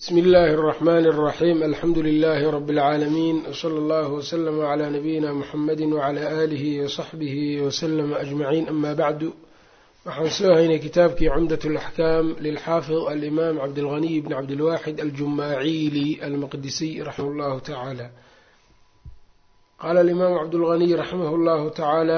bsmi illaahi اraxmani اraxiim alxamdu lilahi rabi اlcaalamiin wsala allahu wslama cla nabiyina muxamadi wcla aalihi wasaxbihi waslama ajmaciin ama bacdu waxaan soo haynay kitaabkii cumdat اlaxkaam lilxaafid alimaam cabdilghaniy bn cabdilwaxid aljumaaciili almaqdisiy raximah llahu tacaala qaala alimaamu cabdulghaniy raximah llahu tacaala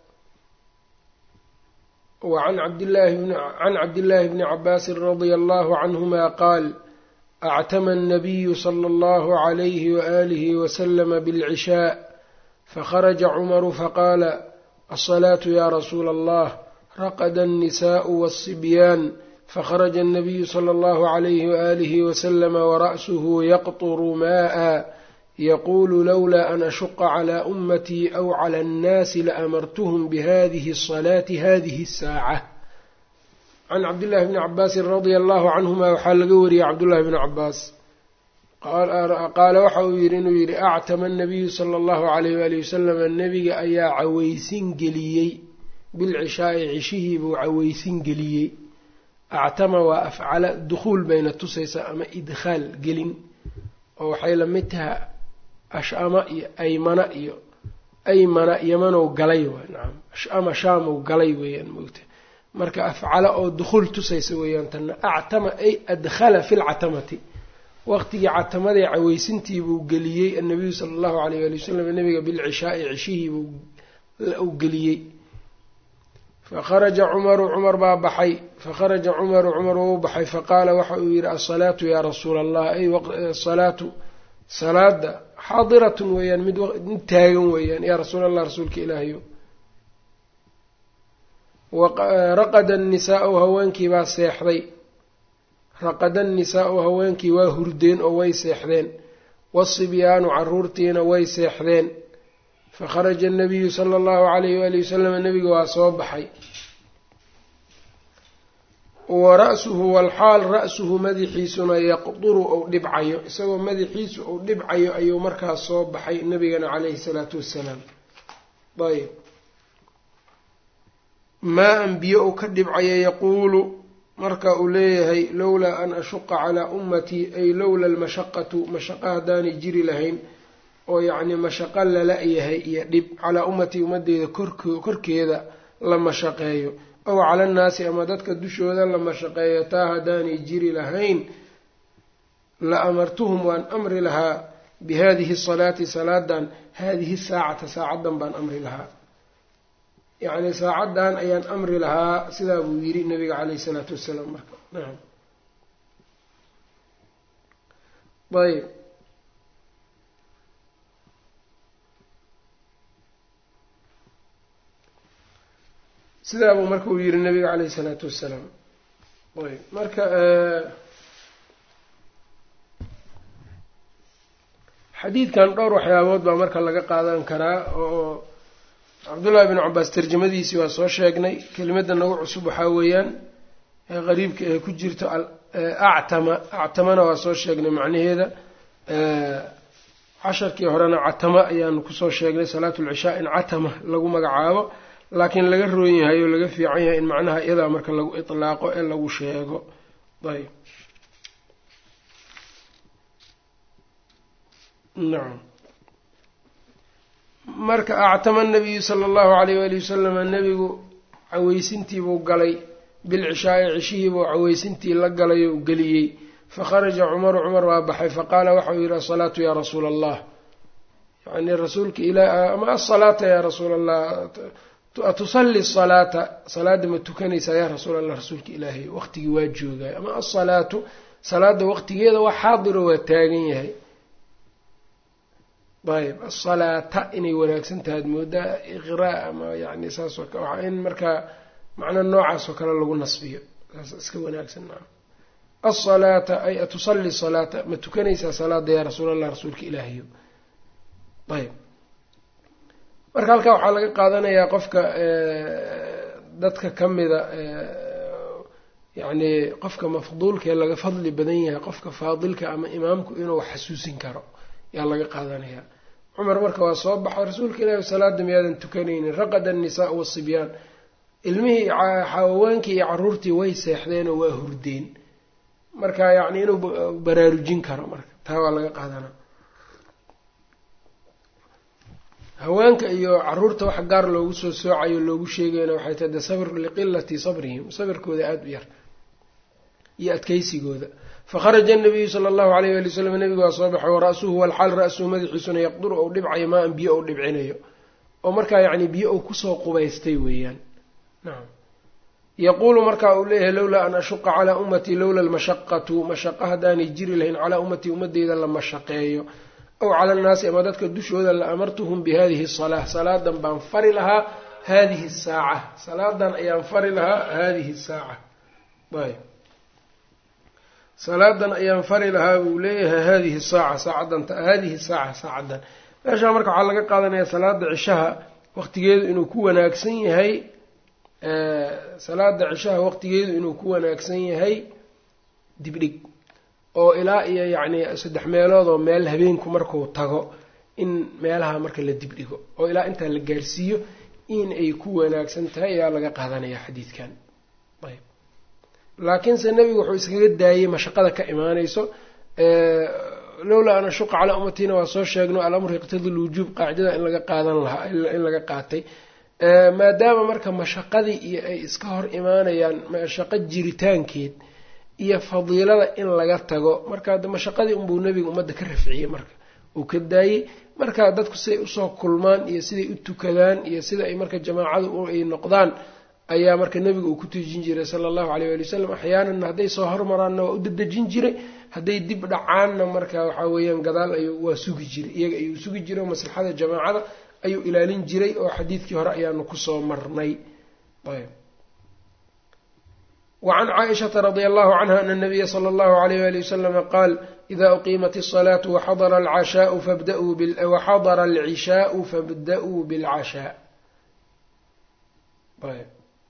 wacan cabdillaahi bni cabaasin radia allahu canhuma qaal actama الnabiyu slى اllahu عalayhi waalihi waslama bاlcishaa fakharaja cumaru faqaala alصalaatu ya rasuula allah raqada الnisaءu wالصibyaan fakharaja الnabiyu slى اllahu عalayhi waalihi waslama wara'suhu yaqطru maءa yaqulu lowla an ashuqa clى umatii aw clى اnnaasi laamartuhm bihadihi الصalaati hadihi الsaaca can cabdillahi bni cabaasin radia allahu canhuma waxaa laga wariyey cabdullahi bni cabaas qaala waxa uu yidhi inuu yidhi actama anabiyu sala allahu alayh waali wasalama nebiga ayaa caweysin geliyey bilcishaai cishihii buu caweysin geliyey actama waa afcala dukhuul bayna tusaysaa ama idkhaal gelin oo waxay la mid taha ashama iyo aymana iyo aymana yamanow galay waay nacam ashama shaamow galay weeyaan moogta marka afcala oo dukhuul tusaysa weeyaan tanna actama ay adkhala fi lcatamati waqtigii catamadee caweysintii buu geliyey annabiyu sala allahu alayh waali wasalam nabiga bilcishaai cishihii buu u geliyey fakharaja cumaru cumar baa baxay fakharaja cumaru cumar wou baxay faqaala waxa uu yidhi asalaatu yaa rasuula allah ay asalaatu salaada xaadiratun weeyaan mid mid taagan weeyaan yaa rasuula allah rasuulka ilaahayo raqada annisaau haweenkii baa seexday raqada annisaau haweenkii waa hurdeen oo way seexdeen wasibyaanu caruurtiina way seexdeen fakharaja annabiyu sala allahu calayhi waali wasalam nebiga waa soo baxay wa ra-suhu walxaal ra-suhu madaxiisuna yaqduru ou dhibcayo isagoo madaxiisu ou dhibcayo ayuu markaas soo baxay nebigana caleyhi salaatu wassalaam ayb maa-an biyo uu ka dhibcaya yaquulu marka uu leeyahay lowlaa an ashuqa calaa ummatii ay lowla almashaqatu mashaqa haddaanay jiri lahayn oo yacnii mashaqo lala yahay iyo dhib calaa ummatii ummadeyda korkeeda la mashaqeeyo ow cala annaasi ama dadka dushooda la mashaqeeyo taa haddaanay jiri lahayn la amartuhum waan amri lahaa bi hadihi salaati salaadan haadihi saacata saacaddan baan amri lahaa yacni saacaddan ayaan amri lahaa sidaa buu yidhi nabiga caleyhi isalaatu wassalaam marka nacam ayb sidaa buu marka uu yihi nabiga caleyhi isalaatu wassalaam ayb marka xadiidkan dhowr waxyaabood baa marka laga qaadan karaa oo cabdullaahi bn cabaas tarjamadiisii waa soo sheegnay kelimadda nagu cusub waxaa weeyaan ee qariibka ee ku jirto actama actamana waa soo sheegnay macnaheeda casharkii horena catama ayaanu kusoo sheegnay salaatu lcishaa in catama lagu magacaabo laakiin laga roon yahay oo laga fiican yahay in macnaha iyadaa marka lagu itlaaqo ee lagu sheego ayb nacam marka actama nabiyu sala allahu alayh waali wasalama nebigu caweysintiibuu galay bilcishaai cishihiibuu caweysintii la galay oo geliyey fakharaja cumaru cumar waa baxay faqaala waxauu yidhi asalaatu yaa rasuula allah yani rasuulka ilah ama asalaata yaa rasuula allah atusali salaata salaada ma tukanaysaa yaa rasuul allah rasuulka ilaahay waqtigii waa joogay ama asalaatu salaada waqtigeeda waa xaadiro waa taagan yahay ayb asalaata inay wanaagsan tahay ad moodaa iqraa ama yani saasoo kale waxaa in markaa macna noocaas oo kale lagu nasbiyo saas iska wanaagsan maa asalaata ay atusali salaata ma tukanaysaa salaada yaa rasuul allah rasuulka ilaahiyo ayb marka halkaa waxaa laga qaadanayaa qofka dadka ka mida yacni qofka mafduulka ee laga fadli badan yahay qofka faadilka ama imaamku inuu xasuusin karo yaa laga qaadanayaa cumar marka waa soo baxay rasuulka ilaahi salaada miyaadan tukanaynin raqada annisaau wasibyaan ilmihii haweenkii iyo caruurtii way seexdeenoo waa hurdeen marka yacni inuu baraarujin karo marka taa waa laga qaadanaa haweenka iyo caruurta wax gaar loogu soo soocayo loogu sheegayna waxay tahay de sabr liqilati sabrihim sabirkooda aada u yar iyo adkeysigooda fakharaja anabiyu sala allahu alayh wali wslam nabigu waa soo baxay wara'suhu walxaal ra-suhu madaxiisuna yaqduru ou dhibcayo maa an biyo ou dhibcinayo oo markaa yacni biyo ou kusoo qubaystay weeyaan nacam yaquulu markaa uu leeyahay lowlaa an ashuqa calaa ummatii lowla almashaqatu mashaqa haddaanay jiri lahayn calaa ummatii ummadeyda la mashaqeeyo ow cala annaasi ama dadka dushooda la amartuhum bi hadihi asalaa salaadan baan fari lahaa hadihi saaca salaadan ayaan fari lahaa hadihi saaca ayb salaadan ayaan fari lahaa buu leeyahay hadihi saaca saacadan hadihi saaca saacadan meeshaa marka waxaa laga qaadanayaa salaada cishaha waqtigeedu inuu ku wanaagsan yahay salaada cishaha waqtigeedu inuu ku wanaagsan yahay dibdhig oo ilaa iyo yacni saddex meelood oo meel habeenku markuu tago in meelaha marka la dibdhigo oo ilaa intaa la gaarsiiyo in ay ku wanaagsan tahay ayaa laga qaadanaya xadiidkan ayb laakiinse nebigu wuxuu iskaga daayey mashaqada ka imaanayso lowlaa an ashuqa calaa ummatina waa soo sheegno alamru iqtadi lwujuub qaacidada in laga qaadan lahaa in laga qaatay maadaama marka mashaqadii iyo ay iska hor imaanayaan mashaqo jiritaankeed iyo fadiilada in laga tago marka mashaqadii unbuu nebiga ummadda ka rafciyey marka uu ka daayey marka dadku siday usoo kulmaan iyo siday u tukadaan iyo sida ay marka jamaacadu ay noqdaan ayaa marka nebiga uu ku tujin jiray sala allahu alayh wali wasalam axyaananna hadday soo hormaraanna waa u dadejin jiray hadday dib dhacaanna marka waxaa weeyaan gadaal ayuu waa sugi jiray iyaga ayuu sugi jiray oo maslaxada jamaacada ayuu ilaalin jiray oo xadiidkii hore ayaanu kusoo marnay ayb wacan caaishata radia allahu canha ana nabiya sala allahu alayh wali wasalama qaal ida uqiimat asalaatu waxadara alcashaau fabda'uu waxadara alcishaau fabda'uu bilcashaa ayb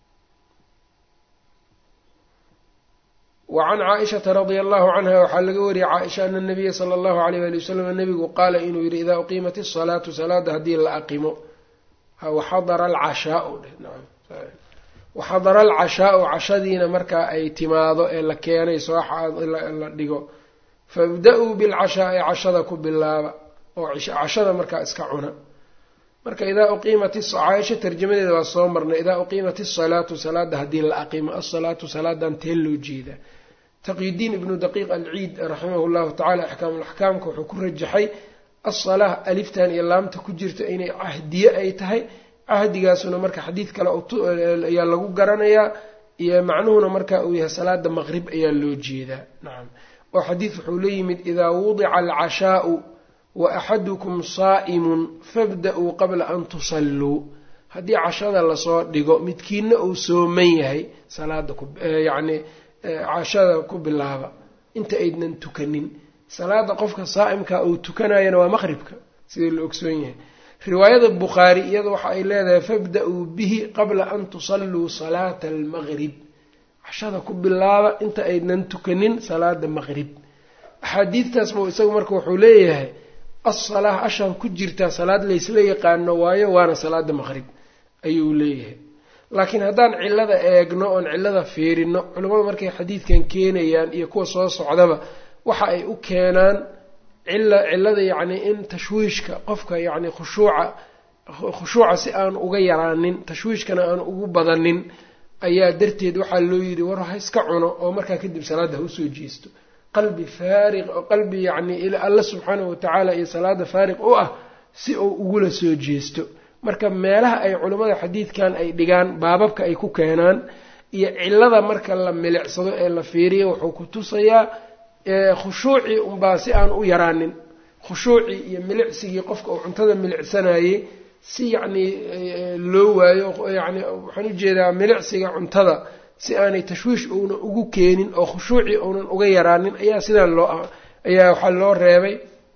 wacan caaishata radia allahu canha waxaa laga wariyey caaisha ana nabiya sala allahu alayh wali wasalam nabigu qaala inuu yihi idaa uqiimat asalaatu salaada haddii la aqimo waxadara alcashaau waxadara alcashaau cashadiina markaa ay timaado ee la keenay soola dhigo fabda-uu bilcashaai cashada ku bilaaba oo cashada markaa iska cuna marka idaa uqiimat caaisha tarjamadeeda waa soo marnay idaa uqiimat asalaatu salaada haddii la aqimo asalaatu salaadan tee loo jeedaa taqyidiin ibnu daqiiq alciid raximahu llahu tacala axkaamulaxkaamka wuxuu ku rajaxay asalaa aliftan iyo laamta ku jirta inay cahdiye ay tahay cahdigaasuna marka xadiid kale ayaa lagu garanayaa iyo macnuhuna marka uu yahay salaada maqrib ayaa loo jeedaa nacam oo xadiid wuxuu la yimid idaa wudica alcashaau wa axadukum saa'imun fabda-uu qabla an tusalluu haddii cashada lasoo dhigo midkiina uu sooman yahay salaada kuyacni cashada ku bilaaba inta aydnan tukanin salaada qofka saa'imka uu tukanayana waa maqribka sida la ogsoon yahay riwaayada bukhaari iyada waxa ay leedahay fabda-uu bihi qabla an tusalluu salaata almaqrib cashada ku bilaaba inta aydnan tukanin salaada maqrib axaadiidtaas buu isagu marka wuxuu leeyahay assalaa ashaan ku jirtaa salaad laysla yaqaano waayo waana salaada maqrib ayuu leeyahay laakiin haddaan cillada eegno oon cillada fiirino culimmadu markay xadiidkan keenayaan iyo kuwa soo socdaba waxa ay u keenaan cilla cillada yacni in tashwiishka qofka yacni khushuuca khushuuca si aanu uga yaraanin tashwiishkana aanu ugu badanin ayaa darteed waxaa loo yidhi war ha iska cuno oo markaa kadib salaadda ha usoo jeesto qalbi faariq oo qalbi yacni alla subxaanahu watacaala iyo salaada faariq u ah si uu ugula soo jeesto marka meelaha ay culimmada xadiidkan ay dhigaan baababka ay ku keenaan iyo cillada marka la milicsado ee la fiiriyo wuxuu ku tusayaa khushuucii unbaa si aan u yaraanin khushuucii iyo milicsigii qofka uu cuntada milicsanayey si yacnii loo waayo yacni waxaan ujeedaa milicsiga cuntada si aanay tashwiish uunan ugu keenin oo khushuucii uunan uga yaraanin ayaa sidaan loo ayaa waxaa loo reebay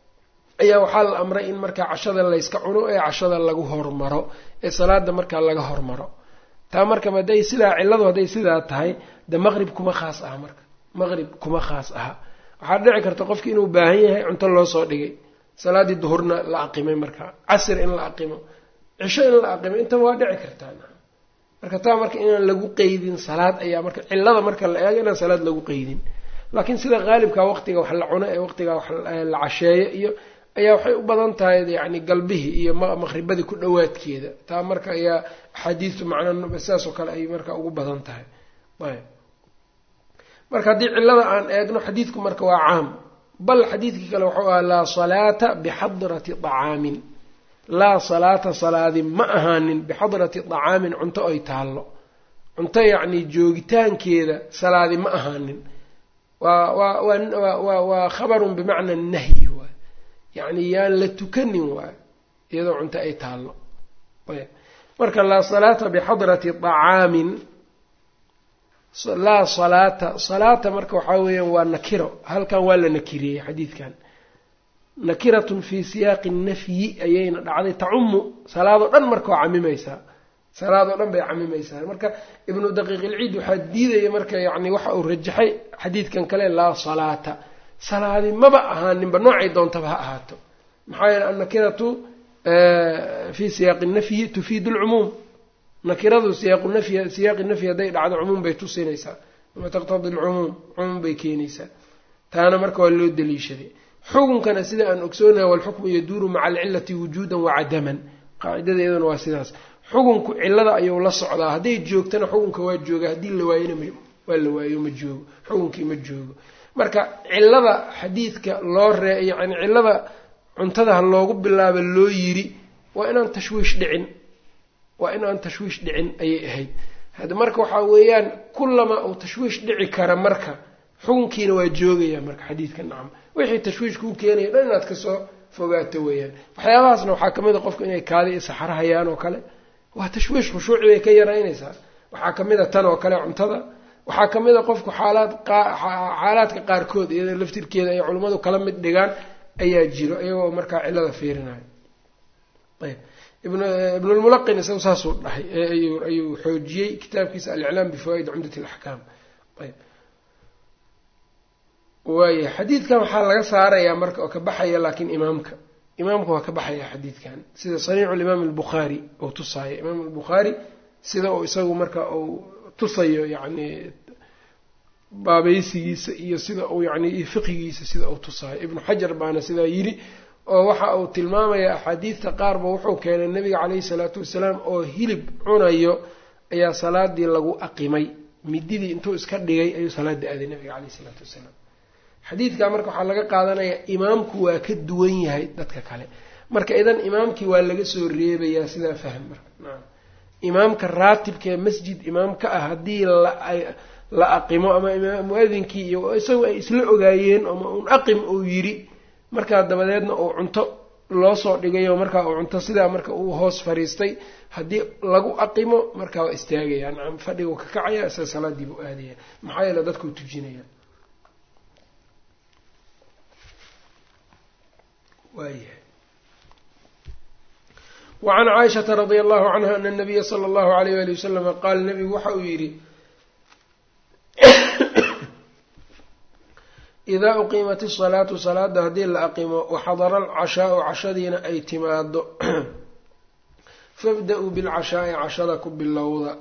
ayaa waxaa la amray in markaa cashada layska cuno ee cashada lagu hormaro ee salaada markaa laga hormaro taa marka hadday sidaa cilladu hadday sidaa tahay de maqrib kuma khaas aha marka maqrib kuma khaas aha waxaa dhici karta qofki inuu baahan yahay cunto loo soo dhigay salaaddii duhurna la aqimay markaa casr in la aqimo cisho in la aqimo intaba waa dhici kartaa marka taa marka inaan lagu qeydin salaad ayaa marka cillada marka la eego inaan salaad lagu qeydin laakiin sida qaalibka waqtiga wax la cuno ee waqtiga wax la casheeyo iyo ayaa waxay u badan tahay yani galbihii iyo maqribadii ku dhowaadkeeda taa marka ayaa axaadiistu macna sidaas oo kale ay marka ugu badan tahay ayb marka haddii cillada aan eegno xadiidku marka waa caam bal xadiidkii kale wuxuu ahaa laa salaata bixadrati طacaamin laa salaata salaadi ma ahaanin bixadrati طacaamin cunto ay taallo cunto yacni joogitaankeeda salaadi ma ahaanin waa waa waa waa khabarun bimacna nahyi waay yacni yaan la tukanin waayo iyadoo cunto ay taallo marka laa salaata bixadrati طacaamin laa salaata salaata marka waxaa weeyaan waa nakiro halkan waa la nakiriyey xadiidkan nakiratun fii siyaaqi nafyi ayayna dhacday tacumu salaadoo dhan marka waa camimaysaa salaadoo dhan bay camimaysaa marka ibnu daqiiq ilciid waxaa diidaya marka yani waxa uu rajaxay xadiidkan kale laa salaata salaadi maba ahaaninba noocay doontaba ha ahaato maxaa yeele annakiratu fii siyaaqi nafyi tufiidu lcumuum nakiradu siyaaqu nafyi siyaaqi nafyi hadday dhacdo cumuum bay tusinaysaa ama taqtadi alcumuum cumuum bay keenaysaa taana marka waa loo daliishaday xukunkana sida aan ogsoonahay walxukmu yaduuru maca alcilati wujuudan wacadaman qaacidada iyaduna waa sidaas xukunku cilada ayuu la socdaa hadday joogtana xukunka waa jooga haddii la waayona waa la waayo ma joogo xukunkii ma joogo marka cilada xadiidka loo ree yani cilada cuntada ha loogu bilaaba loo yiri waa inaan tashwiish dhicin waa in aan tashwiish dhicin ayay ahayd hada marka waxaa weeyaan kullamaa uu tashwiish dhici kara marka xukunkiina waa joogaya marka xadiidka nacam wixii tashwiish kuu keenaya dhan inaad kasoo fogaato weeyaan waxyaabahaasna waxaa kamid a qofku inay kaadi i saxaro hayaan oo kale waa tashwiish khushuuci bay ka yaraynaysaa waxaa kamid a tan oo kale cuntada waxaa kamid a qofku xaalaad xaalaadka qaarkood iyada laftirkeeda ay culimmadu kala mid dhigaan ayaa jiro iyagoo markaa cilada fiirinayo ayb ibnulmulaqin isagu saasuu dhahay ayuu xoojiyey kitaabkiisa aliclaam bifawaa'id cumdat alaxkaam ayb waaya xadiidkan waxaa laga saarayaa marka oo ka baxaya laakiin imaamka imaamka waa ka baxaya xadiidkan sida saniicu limaam albukhaari uu tusaayo imaam albukhaari sida uu isagu marka uu tusayo yacni baabaysigiisa iyo sida uu yani fiqigiisa sida uu tusaayo ibnu xajar baana sidaa yidhi oo waxa uu tilmaamaya axaadiidta qaarba wuxuu keenay nabiga caleyhi salaatu wasalaam oo hilib cunayo ayaa salaadii lagu aqimay mididii intuu iska dhigay ayuu salaada aaday nabiga caleyhi salaatu wasalaam xadiidkaa marka waxaa laga qaadanayaa imaamku waa ka duwan yahay dadka kale marka idan imaamkii waa laga soo reebayaa sidaa fahm marka naam imaamka raatibka ee masjid imaam ka ah haddii la aqimo ama mu-adinkii iyo isagu ay isla ogaayeen ama un aqim uu yidhi markaa dabadeedna uu cunto loo soo dhigayo markaa uu cunto sidaa marka uu hoos fariistay haddii lagu aqimo markaa waa istaagaya nacam fadhigu ka kacaya isa salaadii buu aadaya maxaa yeele dadkuu tujinaya waayahay wacan caaishata radia allahu canha ana nabiya sala allahu alayh wali wasalama qaal nabigu waxa uu yidhi idaa uqiimat isalaatu salaada haddii la aqimo waxadara alcashaau cashadiina ay timaado fabda-uu bilcashaa'i cashada ku bilowda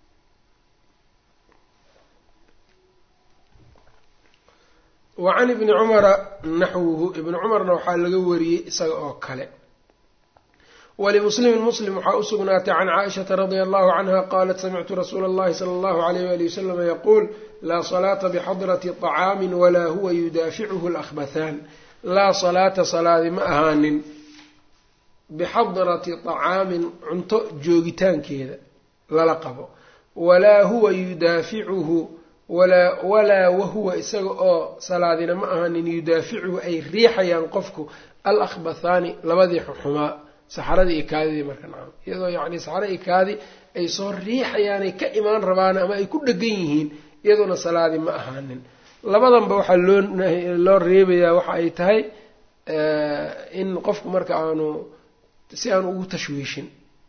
wa can ibni cumara naxwuhu ibni cumarna waxaa laga wariyey isaga oo kale walimuslimin muslim waxaa u sugnaatay can caaishata radia allahu canha qaalat samictu rasuula allahi sala allahu alayh wali wasalama yaquul laa salaata bixadrati طacaamin walaa huwa yudaaficuhu alahbathaan laa salaata salaadi ma ahaanin bixadrati طacaamin cunto joogitaankeeda lala qabo walaa huwa yudaaficuhu walaa wahuwa isaga oo salaadina ma ahaanin yudaaficuhu ay riixayaan qofku al akhbathaani labadii xumaa saxaradii iyo kaadidii marka nacam iyadoo yacni saxara iyo kaadi ay soo riixayaanay ka imaan rabaan ama ay ku dhegan yihiin iyaduna salaadi ma ahaanin labadanba waxaa loo loo reebayaa waxa ay tahay in qofku marka aanu si aan ugu tashwiishin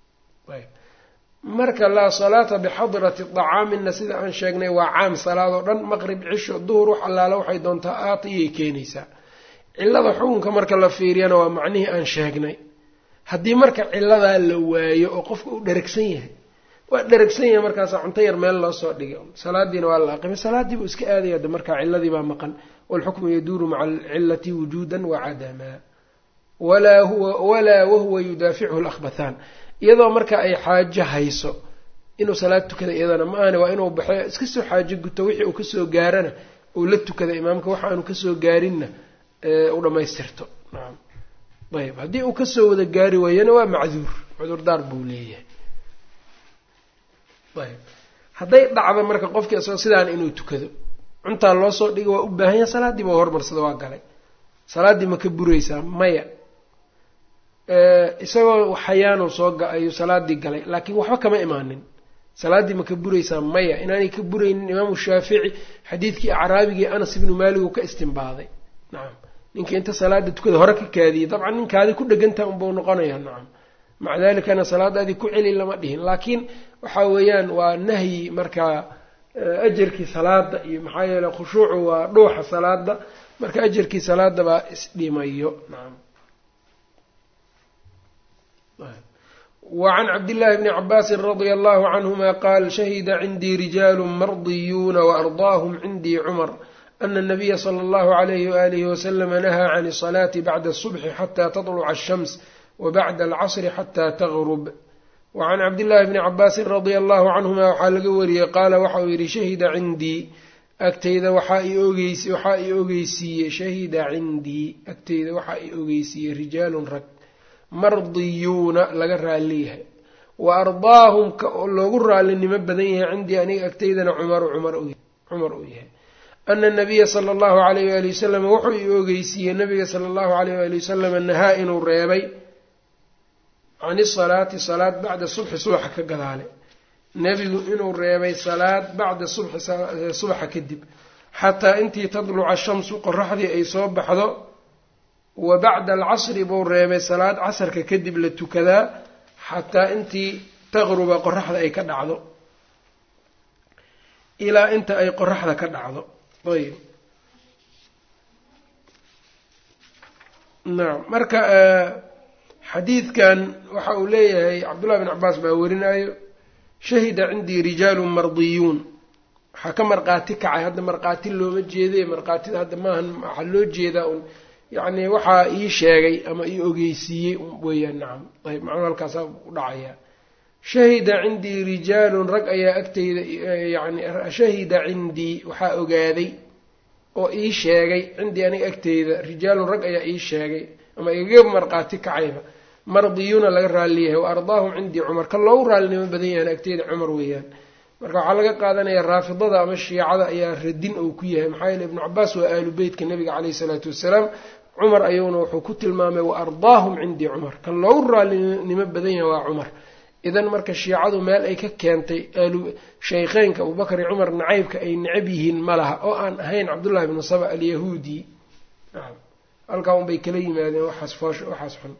marka laa salaata bixadrati طacaaminna sida aan sheegnay waa caam salaadoo dhan maqrib cisho duhur wax allaala waxay doontaa aata iyay keenaysaa cilada xukunka marka la fiiriyana waa macnihii aan sheegnay haddii marka ciladaa la waayo oo qofka uu dheragsan yahay waa dheragsan yahay markaasa cunto yar meel loo soo dhigay salaadiina waa la aqimay salaaddii buu iska aadaya de markaa ciladii baa maqan walxukmu yaduuru maca alcilati wujuudan wacadamaa walaa huwa walaa wahuwa yudaafichu lakhbathaan iyadoo marka ay xaajo hayso inuu salaad tukada iyadana ma ahane waa inuu baxo iska soo xaajo guto wixii uu kasoo gaarana uu la tukada imaamka waxa aanu kasoo gaarinna u dhamaystirto nacam ayb haddii uu kasoo wada gaari waayana waa macduur cudurdaar buu leeyahay ayb hadday dhacdo marka qofkii isagoo sidaan inuu tukado cuntaa loo soo dhigay waa u baahan yahay salaaddiiba hormarsada waa galay salaaddii ma ka buraysaa maya isagoo xayaanu soo ayuu salaadii galay laakiin waxba kama imaanin salaaddii ma ka buraysaa maya inaanay ka buraynin imaamu shaafici xadiidkii acraabigii anas ibnu maalik uu ka istimbaaday nacam ninka inta salaada tukada hore ka kaadiyey dabcan ninkaadi ku dhegantaha unbau noqonayaa nacam maca dalikana salaadaadii ku celi lama dhihin laakiin waxa weeyaan waa nahyi markaa ajarkii salaada iyo maxaa yeeley khushuucu waa dhuuxa salaada marka ajarkii salaada baa isdhimayo nacam وعn cbdاللh بن عbاsi رضي الله عنهma qال شhهd عndي رiجاl mرضiyuuna وأرضاhm عndي cمر أن النبy slى الlه عليه وآله وسلم نهى عن الصلاة bعd الصبح xتى تطلع الشhمس وbعd الcصر xتى تغرب وعn cbdاللhi بن عbاsi رضي الله عنهma waxaa laga wariyey qaala waxa uu yihi shahida cindii agtayda waxaa i ogeysiiyey shahida cindii agtayda waxaa i ogeysiiyey rijaalu rag mardiyuuna laga raaliyahay wa ardaahum loogu raalinimo badan yahay cindii aniga agtaydana cumaru cumar uu yahay ana nabiya sala allahu alayh waali wasalam wuxuu i ogeysiiyey nabiga sala allahu alayh waali wasalam nahaa inuu reebay can isalaati salaad bacda subxi subaxa ka gadaale nebigu inuu reebay salaad bacda subxi subaxa kadib xataa intii tadluca shamsu qoraxdii ay soo baxdo wa bacda alcasri buu reebay salaad casarka kadib la tukadaa xataa intii taqruba qoraxda ay ka dhacdo ilaa inta ay qoraxda ka dhacdo ayb nacam marka xadiidkan waxa uu leeyahay cabdullahi bin cabaas baa warinayo shahida cindii rijaalun mardiyuun waxaa ka marqaati kacay hadda marqaati looma jeeday marqaatida hadda maahan waxaa loo jeedaa un yacni waxaa ii sheegay ama ii ogeysiiyey weeyaan nacam ayb macnuu halkaasaa u dhacaya shahida cindii rijaalun rag ayaa agtayda yani shahida cindii waxaa ogaaday oo ii sheegay cindii aniga agteyda rijaalun rag ayaa ii sheegay ama igaga marqaati kacayba mardiyuuna laga raaliyahay wa ardaahum cindii cumar ka loogu raalinimo badan yahan agteyda cumar weeyaan marka waxaa laga qaadanaya raafidada ama shiicada ayaa radin ou ku yahay maxaa yeele ibnu cabaas waa aalu beytka nabiga caleyhi isalaatu wassalaam cumar ayuuna wuxuu ku tilmaamay wa ardaahum cindii cumar kan loogu raalinimo badan yahay waa cumar idan marka shiicadu meel ay ka keentay aalu shaykheynka abubakar iyo cumar nacaybka ay necab yihiin ma laha oo aan ahayn cabdullahi bnu saba alyahuudi halkaa unbay kala yimaadeen waxaas foosh waxaas xun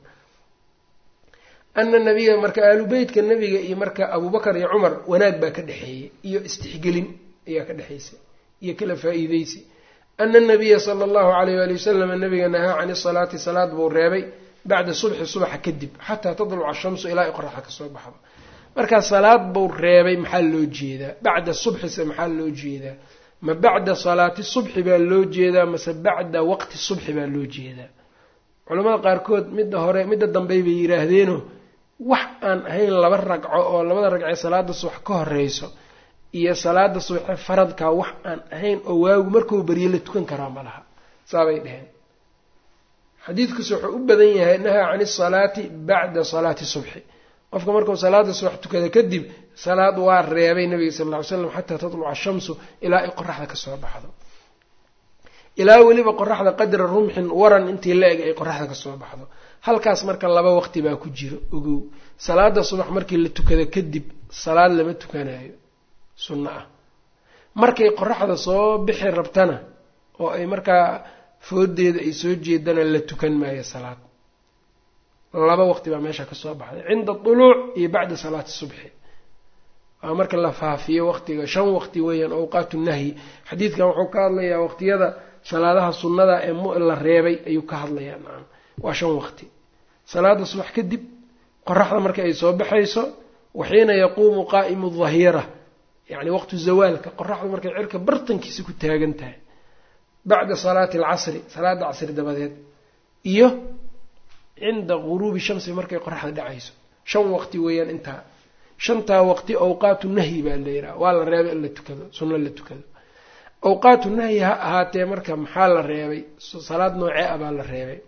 ana nabiya marka aalu beytka nabiga iyo marka abubakar iyo cumar wanaag baa ka dhexeeyey iyo istixgelin ayaa ka dhexaysay iyo kala faa-iideysi ana nabiya sala allahu alayh waali wasalam nabiga nahaa can isalaati salaad buu reebay bacda subxi subaxa kadib xataa tadluca shamsu ilaa ay qoraxda kasoo baxdo marka salaad buu reebay maxaa loo jeedaa bacda subxise maxaa loo jeedaa ma bacda salaati subxi baa loo jeedaa mase bacda waqti subxi baa loo jeedaa culamada qaarkood midda hore midda dambey bay yidhaahdeeno wax aan ahayn laba ragco oo labada ragcee salaada subax ka horeyso iyo salaada subaxe faradkaa wax aan ahayn oo waagu markuu baryo la tukan karaa ma laha saabay dheheen xadiidkuuse wuxuu u badan yahay nahaa can isalaati bacda salaati subxi qofka markuu salaada subax tukada kadib salaad waa reebay nabiga sal lla ly slam xataa tatluca shamsu ilaa ay qoraxda kasoo baxdo ilaa weliba qoraxda qadra rumxin waran intii la eg ay qoraxda kasoo baxdo halkaas marka laba waqti baa ku jiro ogow salaada subax markii la tukado kadib salaad lama tukanayo sunno ah markay qoraxda soo bixi rabtana oo ay markaa foodeeda ay soo jeedana la tukan maayo salaad laba waqti baa meesha kasoo baxday cinda duluuc iyo bacda salaati subxi waa marka la faafiyo waqtiga shan waqti weeyaan awqaatu nahyi xadiidkan wuxuu ka hadlayaa waqtiyada salaadaha sunnada ee la reebay ayuu ka hadlayaa nacam waa shan waqti salaada subax kadib qoraxda marka ay soo baxayso waxiina yaquumu qaa'imu dahira yacni waqtu zawaalka qoraxdu markay cirka bartankiisa ku taagan tahay bacda salaati alcasri salaada casri dabadeed iyo cinda guruubi shamsi markay qoraxda dhacayso shan waqti weeyaan intaa shantaa waqti awqaatu nahyi baa la yidhaha waa la reebay in la tukado sunno la tukado awqaatu nahyi ha ahaatee marka maxaa la reebay salaad noocee ah baa la reebay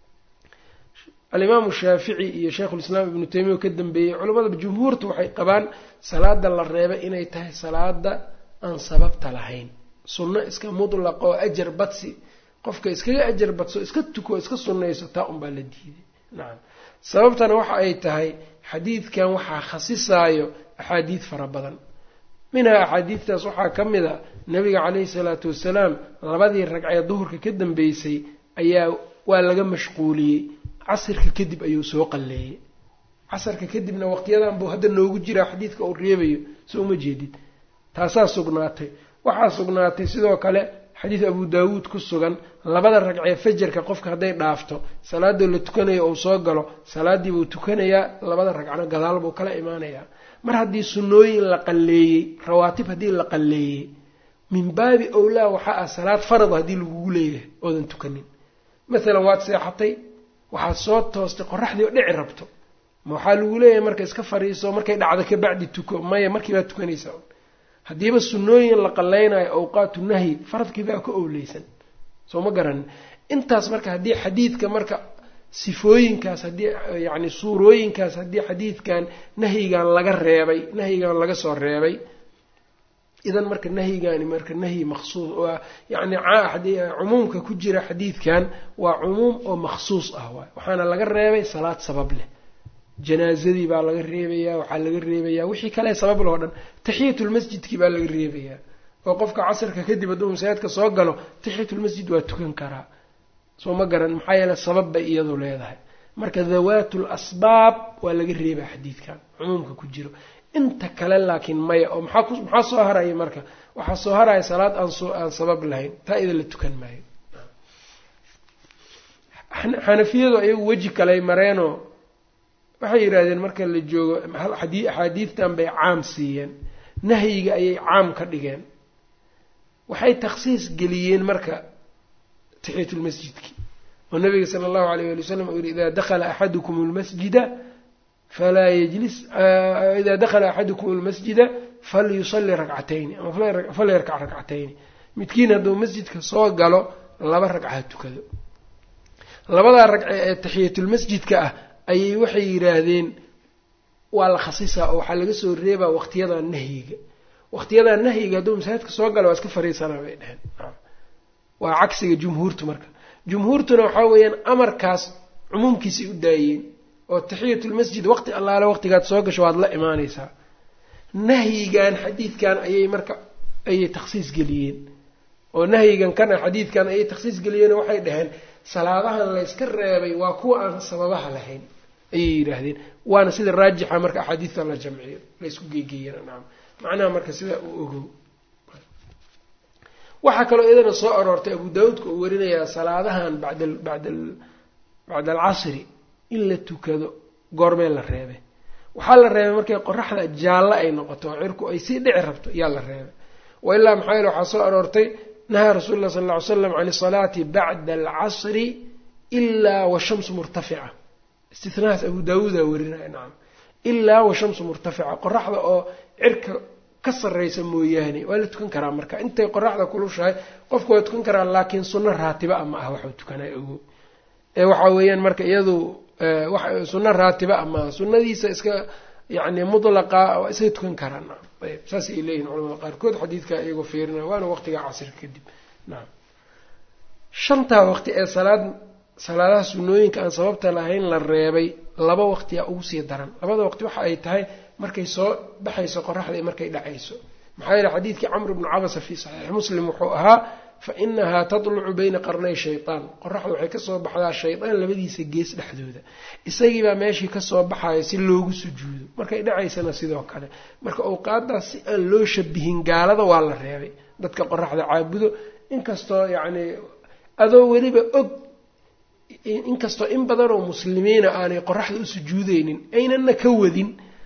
alimaamu shaafici iyo sheikhulislaam ibnu taymiya oo ka dambeeyey culamada jumhuurta waxay qabaan salaada la reebay inay tahay salaada aan sababta lahayn sunno iska mutlaq oo ajar badsi qofka iskaga ajar badso iska tuko iska sunnayso taa unbaa la diiday nacam sababtana waxa ay tahay xadiidkan waxaa khasisaayo axaadiid fara badan minhaa axaadiidtaas waxaa ka mid a nabiga caleyhi salaatu wasalaam labadii ragcee duhurka ka dambeysay ayaa waa laga mashquuliyey casirka kadib ayuu soo qalleeyey casarka kadibna waqtiyadan buu hadda noogu jiraa xadiidka uu reebayo soo uma jeedid taasaa sugnaatay waxaa sugnaatay sidoo kale xadiid abu daawuud ku sugan labada ragcee fajarka qofka hadday dhaafto salaadoo la tukanayo uu soo galo salaadii buu tukanayaa labada ragcno gadaal buu kala imaanayaa mar haddii sunnooyin la qalleeyey rawaatib haddii la qalleeyey min baabi owlaa waxaa ah salaad farad haddii lagugu leeyahay oodan tukanin maalan waad seexatay waxaad soo toostay qoraxdii oo dhici rabto ma waxaa lagu leeyahay marka iska fariiso markay dhacdo kabacdi tuko maya markii baad tukanaysaa haddiiba sunnooyin la qallaynayo awqaatu nahyi faradkii baa ka owleysan soo ma garanin intaas marka haddii xadiidka marka sifooyinkaas haddii yacni suurooyinkaas haddii xadiidkan nahyigan laga reebay nahyigan laga soo reebay idan marka nahyigani marka nahyi maqsuus waa yacni cumuumka ku jira xadiidkan waa cumuum oo maksuus ah waay waxaana laga reebay salaad sabab leh janaazadii baa laga reebayaa waxaa laga reebayaa wixii kale sabab loo dhan taxiyatulmasjidkii baa laga reebayaa oo qofka casarka kadib hadduu masaajidka soo galo taxiyatulmasjid waa tukan karaa soo ma garan maxaa yeele sabab bay iyadu leedahay marka dawaatul asbaab waa laga reebaa xadiidkan cumuumka ku jiro inta kale laakiin maya oo maxaa maxaa soo haraya marka waxaa soo haraya salaad aan soo aan sabab lahayn taa ida la tukan maayo xanafiyadu ayagu weji kaley mareenoo waxay yidhaahdeen marka la joogo axaadiidtan bay caam siiyeen nahyiga ayay caam ka dhigeen waxay takhsiis geliyeen marka taxiyatulmasjidki oo nabiga sala allahu alayh ali wasalam uu yihi idaa dakhala axadukum lmasjida falaa yajlis idaa dakhala axadukum almasjida falyusalli rakcatayni ama falyarkac rakcatayni midkiin hadduu masjidka soo galo laba ragca tukado labadaa ragce ee taxiyatulmasjidka ah ayay waxay yidhaahdeen waa la khasisaa oo waxaa laga soo reebaa waqtiyadaa nahyiga waqtiyadaa nahyiga hadduu masaajidka soo gala waa iska fariisanaa bay dheheen waa cagsiga jumhuurtu marka jumhuurtuna waxaa weeyaan amarkaas cumuumkiisay u daayeen oo taxiyatulmasjid waqti allaale waqtigaad soo gasho waad la imaanaysaa nahyigan xadiidkan ayay marka ayay takhsiis geliyeen oo nahyigan kana xadiidkan ayay takhsiis geliyeen oo waxay dhaheen salaadahan layska reebay waa kuwa aan sababaha lahayn ayay yidhaahdeen waana sida raajixa marka axaadiidta la jamciyo laysku geegeeyana nacam macnaha marka sidaa uu ogow waxaa kaloo iyadana soo aroortay abu daawuudka uu warinayaa salaadahan bacda bacda bacda alcasri in la tukado goormee la reebay waxaa la reebay markay qoraxda jaallo ay noqoto oo cirku ay sii dhici rabto yaa la reebay wa ilaa maxaa yeele waxaa soo aroortay nahaa rasuulu llah sala lla ly slam can isalaati bacda alcasri ilaa washamsu murtafica istinahaas abu daawuudaa warinaya nacam ilaa washamsu murtafica qoraxda oo cirka ka sarraysa mooyaane waa la tukan karaa marka intay qoraxda kulushahay qofku waa tukan karaa laakiin sunno raatiba a ma aha waxuu tukanay ogo ee waxaa weeyaan marka iyadu sunno raatiba a maaha sunnadiisa iska yacni mutlaqa waa iska tukan karaa nacam ayb saas ay leeyihin culamada qaarkood xadiidka iyagoo fiirina waana waqtiga casirka kadib nacam shantaa waqti ee salaad salaadaha sunnooyinka aan sababta lahayn la reebay laba waqtiyaa ugu sii daran labada waqti waxa ay tahay markay soo baxayso qoraxda iyo markay dhacayso maxaa yeele xadiidkii camr bnu cabasa fii saxiixi muslim wuxuu ahaa fa inahaa tatlucu bayna qarnay shaytaan qoraxda waxay kasoo baxdaa shaydaan labadiisa gees dhexdooda isagiibaa meeshii kasoo baxayo si loogu sujuudo markay dhacaysana sidoo kale marka awqaadaas si aan loo shabihin gaalada waa la reebay dadka qoraxda caabudo inkastoo yacnii adoo weliba og inkastoo in badanoo muslimiina aanay qoraxda u sujuudeynin aynana ka wadin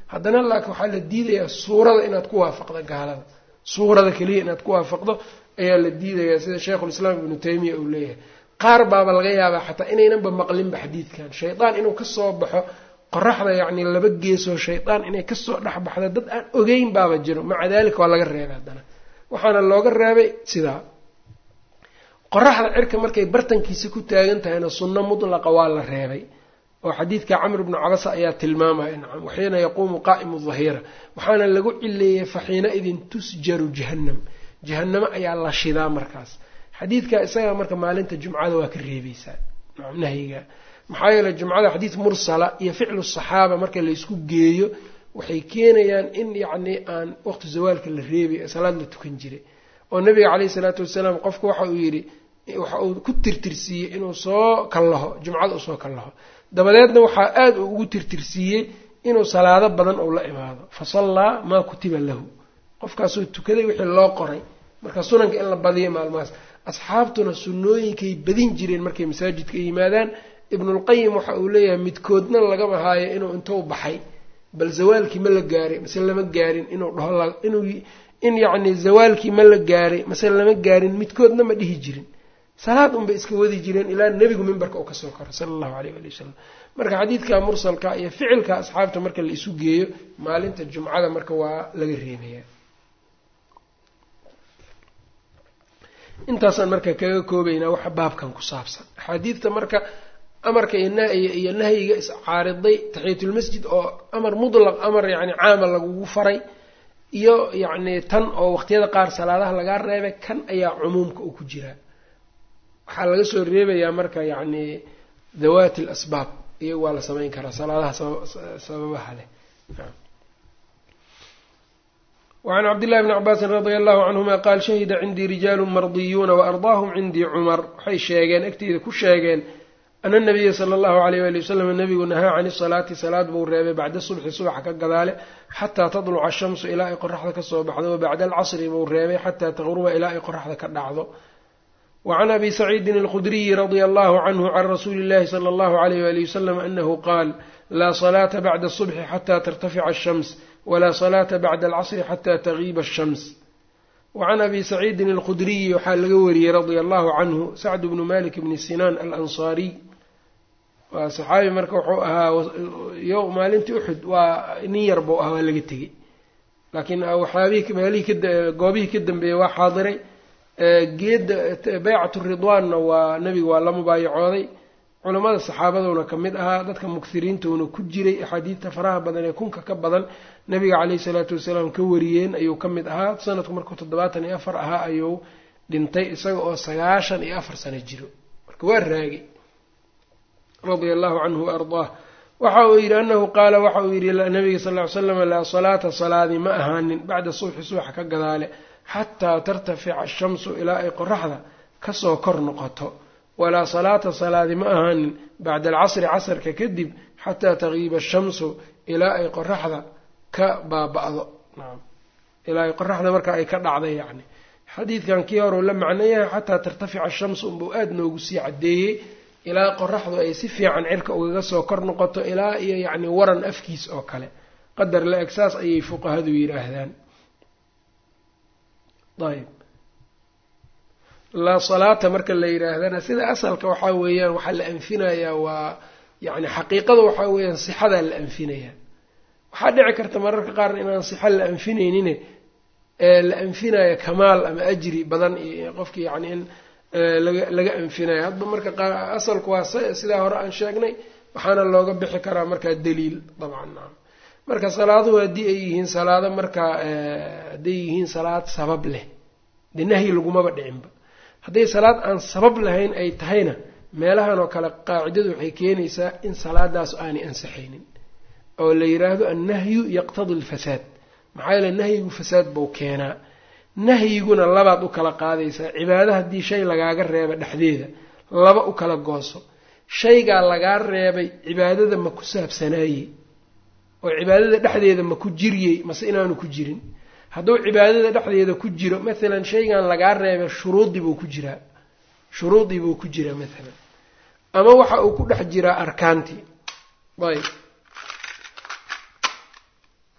haddana laakiin waxaa la diidayaa suurada inaad ku waafaqdo gaalada suurada keliya inaad ku waafaqdo ayaa la diidayaa sida sheikhulislaam ibnu taymiya uu leeyahay qaar baaba laga yaabaa xataa inaynanba maqlinba xadiidkan shaydaan inuu kasoo baxo qoraxda yacni laba geesoo shaydaan inay kasoo dhexbaxda dad aan ogeyn baaba jiro maca daalika waa laga reebay haddana waxaana looga reebay sidaa qoraxda cirka markay bartankiisa ku taagan tahayna sunno mutlaqa waa la reebay oo xadiidka camr bnu cabasa ayaa tilmaamaya nacam waxiina yaquumu qaa'imu dahira waxaana lagu cileeyey faxiina idin tusjaru jahannam jahannamo ayaa la shidaa markaas xadiidka isaga marka maalinta jumcada waa ka reebaysaa nacam nahyiga maxaa yeele jumcada xadiid mursala iyo ficlu saxaaba marka laysku geeyo waxay keenayaan in yacni aan waqti zawaalka la reebay salaad la tukan jiray oo nabiga caleyhi salaatu wasalaam qofku waxa uu yidhi waxa uu ku tirtirsiiyey inuu soo kallaho jumcada usoo kallaho dabadeedna waxaa aada uu ugu tirtirsiiyey inuu salaado badan uu la imaado fa sallaa maa kutiba lahu qofkaasuu tukaday wixii loo qoray marka sunanka in la badiyo maalmahaas asxaabtuna sunnooyinkay badin jireen markay masaajidka yimaadaan ibnulqayim waxa uu leeyahay midkoodna lagama haayo inuu intuu baxay bal zawaalkii ma la gaaray mase lama gaarin inuu dhaho inuu in yacni zawaalkii ma la gaaray mase lama gaarin midkoodna ma dhihi jirin salaad unbay iska wadi jireen ilaa nebigu mimbarka uu kasoo koro sala allahu aleyh ali wasalam marka xadiidka mursalka iyo ficilka asxaabta marka la isu geeyo maalinta jumcada marka waa laga reebaya intaasaan marka kaga koobaynaa waxa baabkan ku saabsan axaadiidta marka amarka iyo nahyiga iscaariday taxiyatulmasjid oo amar mutlaq amar yani caama lagugu faray iyo yacni tan oo waqtiyada qaar salaadaha lagaa reebay kan ayaa cumuumka uu ku jiraa waxaa laga soo reebayaa marka yacni dawaati alasbaab iyaga waa la samayn karaa salaadaha sababaha leh wacan cabdillahi bni cabaasin radia allahu canhuma qaal shahida cindii rijaalu mardiyuuna waardaahum cindii cumar waxay sheegeen agteyda ku sheegeen ana nabiya sala allahu alayh wali wasalam nabigu nahaa can isalaati salaad buu reebay bacda subxi subaxa ka gadaale xataa tadluca ashamsu ilaa ay qoraxda kasoo baxdo wa bacda alcasri buu reebay xataa taqruba ilaa ay qoraxda ka dhacdo wacan abi saciidin alkhudriyi radia allahu canhu can rasuuli illahi sala allahu alayh wali wasalam anahu qaal laa salaata bacda asubxi xataa tartafica ashams walaa salaata bacda alcasri xataa tagiiba ashams wacan abi saciidin alkhudriyi waxaa laga wariyey radia allahu canhu sacd bnu malik bni sinaan alansaariy waa saxaabi marka wuxuu ahaa maalintii uxud waa nin yar buu ah waa laga tegey laakiin waxyaabihii meelihii goobihii ka dambeeyey waa xaadiray geedda baycatu ridwaanna waa nebiga waa la mubaayacooday culamada saxaabaduna ka mid ahaa dadka mukiriintuuna ku jiray axaadiidta faraha badan ee kunka ka badan nabiga caleyhi salaatu wasalaam ka wariyeen ayuu ka mid ahaa sanadku markuu toddobaatan iyo afar ahaa ayuu dhintay isaga oo sagaashan iyo afar sano jiro marka waa raagay radia allahu canhu wa ardaah waxa uu yidhi anahu qaala waxa uu yidhi nabiga sal ly slam laa salaata salaadi ma ahaanin bacda subxi subaxa ka gadaale xataa tartafica ashamsu ilaa ay qoraxda kasoo kor noqoto walaa salaata salaadi ma ahaanin bacda alcasri casarka kadib xataa tagiiba ashamsu ilaa ay qoraxda ka baaba-do ilaa ay qoraxda marka ay ka dhacday yacni xadiidkan kii horeu la macno yahay xataa tartafica ashamsu unbuu aada noogu sii caddeeyey ilaa qoraxdu ay si fiican cirka ugaga soo kor noqoto ilaa iyo yacni waran afkiis oo kale qadar la eg saas ayay fuqahadu yidhaahdaan ayb laa salaata marka la yidhaahdana sida asalka waxaa weeyaan waxaa la anfinayaa waa yacni xaqiiqada waxaa weeyaan sixadaa la anfinayaa waxaa dhici karta mararka qaar inaan sixa la anfinaynin la anfinaya kamaal ama ajri badan iyo qofki yacni in laga laga anfinayo hadba marka qaar asalku waa sidaa hore aan sheegnay waxaana looga bixi karaa markaa daliil dabcan naam marka salaaduhu haddii ay yihiin salaado markaa hadday yihiin salaad sabab leh dee nahyi lagumaba dhicinba hadday salaad aan sabab lahayn ay tahayna meelahan oo kale qaacidadu waxay keenaysaa in salaadaas aanay ansaxaynin oo la yidhaahdo annahyu yaqtadi alfasaad maxaa yeele nahyigu fasaad buu keenaa nahyiguna labaad u kala qaadaysaa cibaado haddii shay lagaaga reeba dhexdeeda laba u kala gooso shaygaa lagaa reebay cibaadada ma ku saabsanaayey oo cibaadada dhexdeeda ma ku jiryey mase inaanu ku jirin hadduu cibaadada dhexdeeda ku jiro maalan shaygan lagaa reebay shuruudii buu ku jiraa shuruudii buu ku jiraa maalan ama waxa uu ku dhex jiraa arkaantii ayb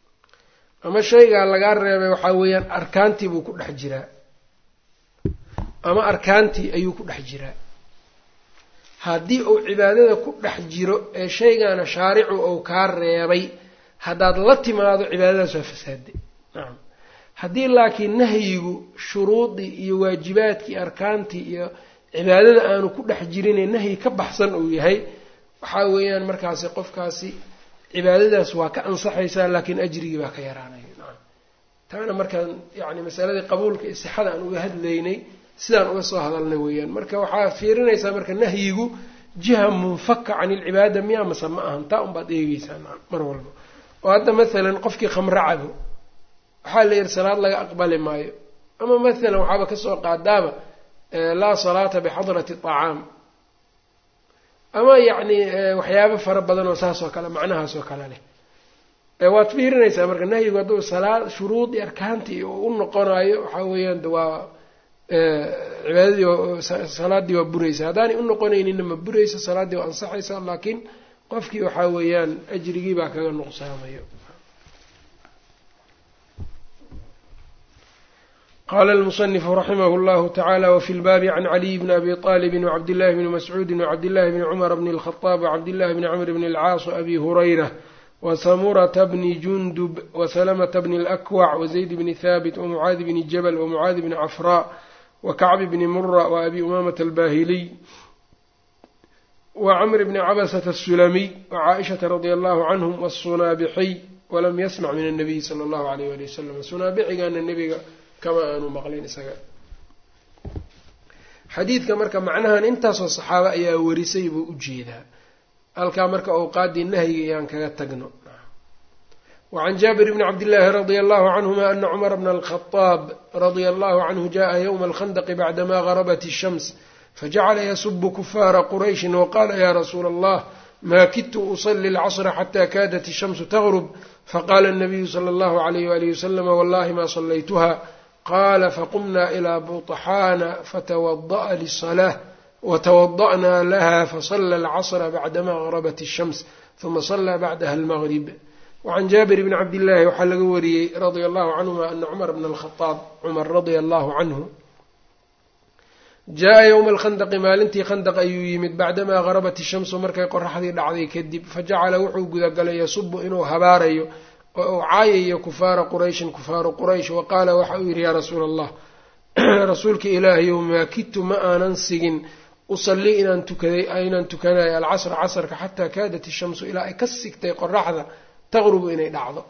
ama shaygaa lagaa reebay waxaa weeyaan arkaantii buu ku dhex jiraa ama arkaantii ayuu ku dhex jiraa haddii uu cibaadada ku dhex jiro ee shaygaana shaaricu uu kaa reebay haddaad la timaado cibaadadaas waa fasaaday nacam haddii laakiin nahyigu shuruudii iyo waajibaadkii arkaantii iyo cibaadada aanu ku dhex jirinee nahyi ka baxsan uu yahay waxaa weeyaan markaasi qofkaasi cibaadadaas waa ka ansaxaysaa laakiin ajrigii baa ka yaraanaya nacam taana markaan yacni masaladii qabuulka iyo sixada aan uga hadlaynay sidaan uga soo hadalnay weeyaan marka waxaa fiirinaysaa marka nahyigu jiha munfaka can ilcibaada miyaa mase ma ahan taa unbaad eegeysaa nacam mar walba oo hadda masalan qofkii khamro cabo waxaa la yidhi salaad laga aqbali maayo ama masalan waxaaba kasoo qaadaaba laa salaata bixadrati acaam ama yacni waxyaabo fara badan oo saas oo kale macnahaas oo kale leh waad fiirinaysaa marka nahyigu hadduu salaad shuruudii arkaantii u noqonayo waxaa weeyaan waa cibaadadii salaaddii waa buraysa haddaanay u noqonaynina ma buraysa salaaddii waa ansaxaysa laakiin qofkii waxaa weeyaan ajrigii baa kaga nuqsaamayo qala almusanifu raximah llahu tacala wfi lbaabi can caliy bni abi طalibi wcabdillahi bni mascuudi wcabdillahi bni cumar bni اlkhطaab wcabdillahi bni camr bni اlcaas abi hurayra wsamurata bni jundub wsalamta bni اlakwac wzayd bni haabit wmucaadi bni jabal wmucaadi bni cafra wakacbi bni mura waabi umamata albahiliy wcmr bni cabasة الsulamiy wcaaishaةa radi allahu canhm wالsunaabixiy walam yasmac min الnabiyi salى اllahu alayh ali wasalam sunaabixigana nebiga kama aanu maqlin isaga xadiidka marka macnahan intaasoo saxaabo ayaa warisay buu u jeedaa halkaa marka awqaaddii nahyiga ayaan kaga tagno wacan jaabir bni cabdillaahi radia allahu canhuma ana cumara bna alkhadaab radia allahu canhu jaءa ywma alkhandaqi bacdama garabat الshams fajacala yasubu kufaara qurayshin waqala ya rasuula allah ma kidtu usli اlcasra xata kaadat الshamsu tgrb faqala الnabiyu slى اllahu عalayh walihi waslm wallahi ma salaytuha qala faqumna ilى buطxaana fatawada'a liلصlaة watawada'na laha fasla اlcصra bacdama غarabat الshams ثuma صlى bacdaha اlmgrib wacan jaabir bni cabdillaahi waxaa laga wariyey radia allahu canhuma ana cumar bna alkhadaab cumar radia allahu canhu jaa ywma alkhandaqi maalintii khandaq ayuu yimid bacdamaa garabat ishamsu markay qoraxdii dhacday kadib fajacala wuxuu gudagalay yasubu inuu habaarayo oo uu caayayo kufaara qurayshin kufaaru quraysh wa qaala waxa uu yidhi yaa rasuula allah rasuulka ilaahayow maa kidtu ma aanan sigin usallii inaan tukaday inaan tukanayo alcasra casrka xataa kaadat ishamsu ilaa ay ka sigtay qoraxda taqrubu inay dhacdo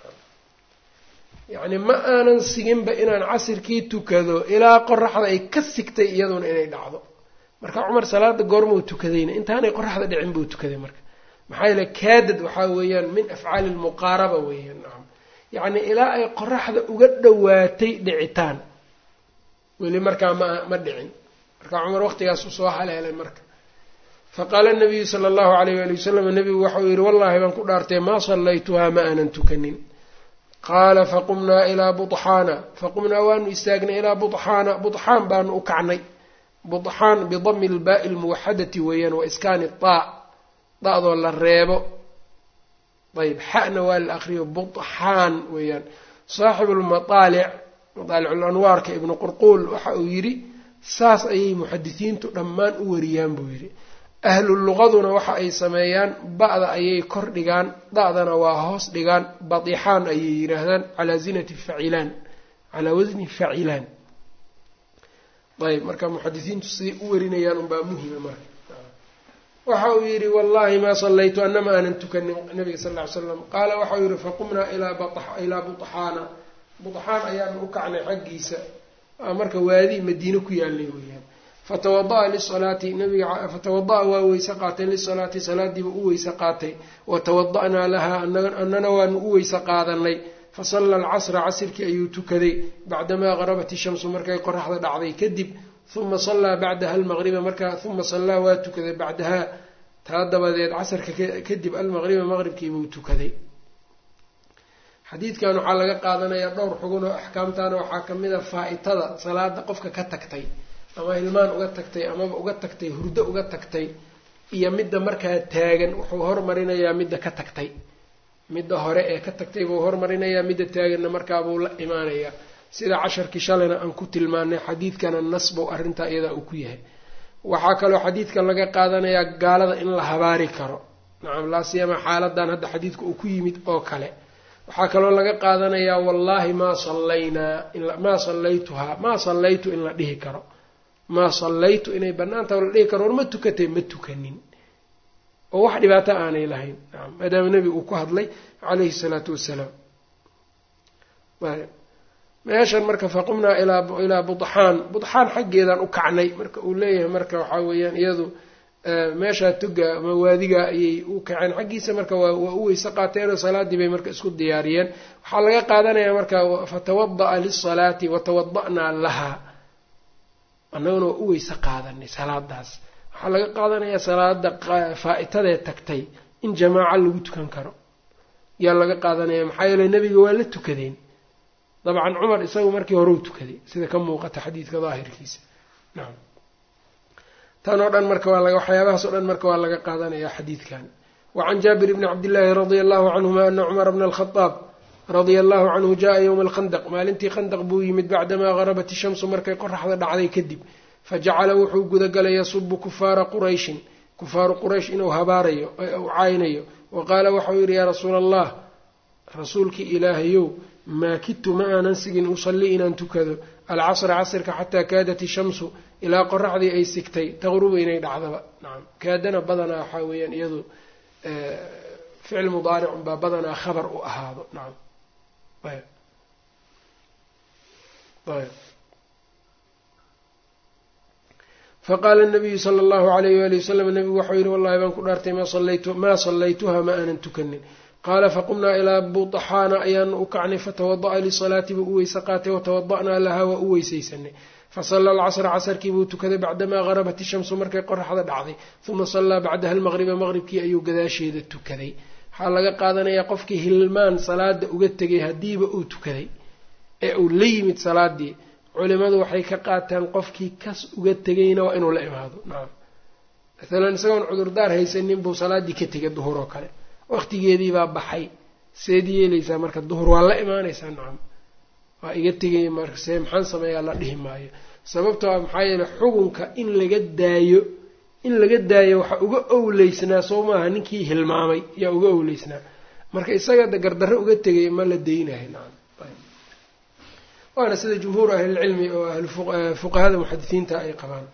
yacni ma aanan siginba inaan casirkii tukado ilaa qoraxda ay ka sigtay iyaduna inay dhacdo marka cumar salaada goormau tukadayna intaanay qoraxda dhicin buu tukaday marka maxaa yeele kaadad waxaa weeyaan min afcaali lmuqaaraba weeyaan nacam yacni ilaa ay qoraxda uga dhowaatay dhicitaan weli markaa ma ma dhicin marka cumar waqtigaas usoo haleelay marka faqaala nabiyu sala allahu alayh waali wasalam nabigu waxauu yihi wallahi baan ku dhaartay maa sallaytuhaa ma aanan tukanin qaala faqumnaa ilaa buxaana faqumnaa waanu istaagnay ilaa buxaana buxaan baanu u kacnay buxaan bidami lbaai lmuwaxadati weeyaan wa iskaani daa da-doo la reebo ayb xana waa la akriyo buxaan weeyaan saaxibu lmaaalic mataaliculanwaarka ibnu qurquul waxa uu yidhi saas ayay muxadisiintu dhammaan u wariyaan buu yidhi ahlu luqaduna waxa ay sameeyaan ba-da ayay kor dhigaan da-dana waa hoos dhigaan badixaan ayay yidhaahdaan calaa zinati facilaan calaa wasni facilaan ayb marka muxadisiintu siday u warinayaan unbaa muhima marka waxa uu yidhi wallahi maa sallaytu anama aanan tukanin nabiga sal ly slam qaala waxa uu yihi faqumnaa ilaa buxaana buxaan ayaanu u kacnay xaggiisa marka waadi madiine ku yaalay weyaan fatawada'a lisalaati nabiga fatawada'a waa weyse qaatay lisalaati salaadiiba u weyse qaatay watawada'naa lahaa annana waanu u weyse qaadanay fasalla alcasra casirkii ayuu tukaday bacdamaa garabat ishamsu markay qoraxda dhacday kadib uma sallaa bacdaha almaqriba markaa uma sallaa waa tukaday bacdahaa taa dabadeed casarka kadib almaqriba maqribkiibuu tukaday xadiidkan waxaa laga qaadanayaa dhowr xugun oo axkaamtaana waxaa ka mid a faa-itada salaada qofka ka tagtay ama hilmaan uga tagtay amaba uga tagtay hurdo uga tagtay iyo midda markaa taagan wuxuu hormarinayaa midda ka tagtay midda hore ee ka tagtay buu hormarinayaa midda taaganna markaabuu la imaanayaa sida casharkii shalayna aan ku tilmaanay xadiidkana nas buu arrintaa iyadaa uu ku yahay waxaa kaloo xadiidka laga qaadanayaa gaalada in la habaari karo nacam laasiyama xaaladan hadda xadiidka uu ku yimid oo kale waxaa kaloo laga qaadanayaa wallaahi maa sallaynaa maa sallaytuhaa maa sallaytu in la dhihi karo maa sallaytu inay bannaantaha la dhihi karo war ma tukatay ma tukanin oo wax dhibaato aanay lahayn nacam maadaama nebigu uu ku hadlay calayhi salaatu wassalaam meeshan marka faqumnaa ilaa budxaan budxaan xaggeedaan u kacnay marka uu leeyahay marka waxaa weeyaan iyadu meeshaa toga ama waadiga ayay u kaceen xaggiisa marka waa u weyse qaateenoo salaadii bay marka isku diyaariyeen waxaa laga qaadanayaa marka fatawada'a lisalaati watawada'naa lahaa annaguna waa u weyse qaadanay salaadaas waxaa laga qaadanayaa salaada faa-itadee tagtay in jamaaco lagu tukan karo yaa laga qaadanaya maxaa yeele nebiga waa la tukadeen dabcan cumar isagu markii hore u tukaday sida ka muuqata xadiidka daahirkiisa nacam tan oo dhan marka waa waxyaabahaas o dhan marka waa laga qaadanaya xadiidkan wacan jaabir bni cabdillaahi radia allahu canhuma ana cumara bna alkhadaab radia allahu canhu jaa yowma alkhandaq maalintii khandaq buu yimid bacdamaa garabat ishamsu markay qoraxda dhacday kadib fajacala wuxuu gudagalay yasubu kufaara qurayshin kufaaru quraysh inuu habaarayo u caynayo wa qaala waxau yidhi yaa rasuula allah rasuulkii ilaahayow maa kidtu ma aanan sigin usalli inaan tukado alcasra casrka xataa kaadat ishamsu ilaa qoraxdii ay sigtay taqrubu inay dhacdaba nacam kaadana badanaa waxaa weeyaan iyadu ficil mudaaricun baa badanaa khabar u ahaado nacam ayb ayb faqaala nabiyu sala allahu alayh waali wasalam nabigu waxau yihi wallahi baan ku dhaartay maa sallaytuha ma aanan tukanin qaala faqumnaa ilaa buطxaana ayaanu u kacnay fatawada'a lisalaati buu u weyse qaatay watawada'naa lahaa waa u weysaysanay fasala alcasra casarkii buu tukaday bacdamaa garabat ishamsu markay qoraxda dhacday uma sallaa bacdaha almaqriba maqribkii ayuu gadaasheeda tukaday waxaa laga qaadanayaa qofkii hilmaan salaada uga tegay haddiiba uu tukaday ee uu la yimid salaadii culimadu waxay ka qaataan qofkii kas uga tegayna waa inuu la imaado nacam maalan isagoon cudurdaar haysanin buu salaaddii ka tegay duhur oo kale waqtigeedii baa baxay seed yeelaysaa marka duhur waa la imaanaysaa nacam waa iga tegay marka see maxaan sameeyaa la dhihi maayo sababtoo a maxaa yeele xugunka in laga daayo in laga daayo waxaa uga owleysnaa soo maaha ninkii hilmaamay yaa uga owleysnaa marka isaga gardarre uga tegay ma la deynayo nacam waana sida jumhuur ahlilcilmi oo ahlufuqahada muxadisiinta ay qabaan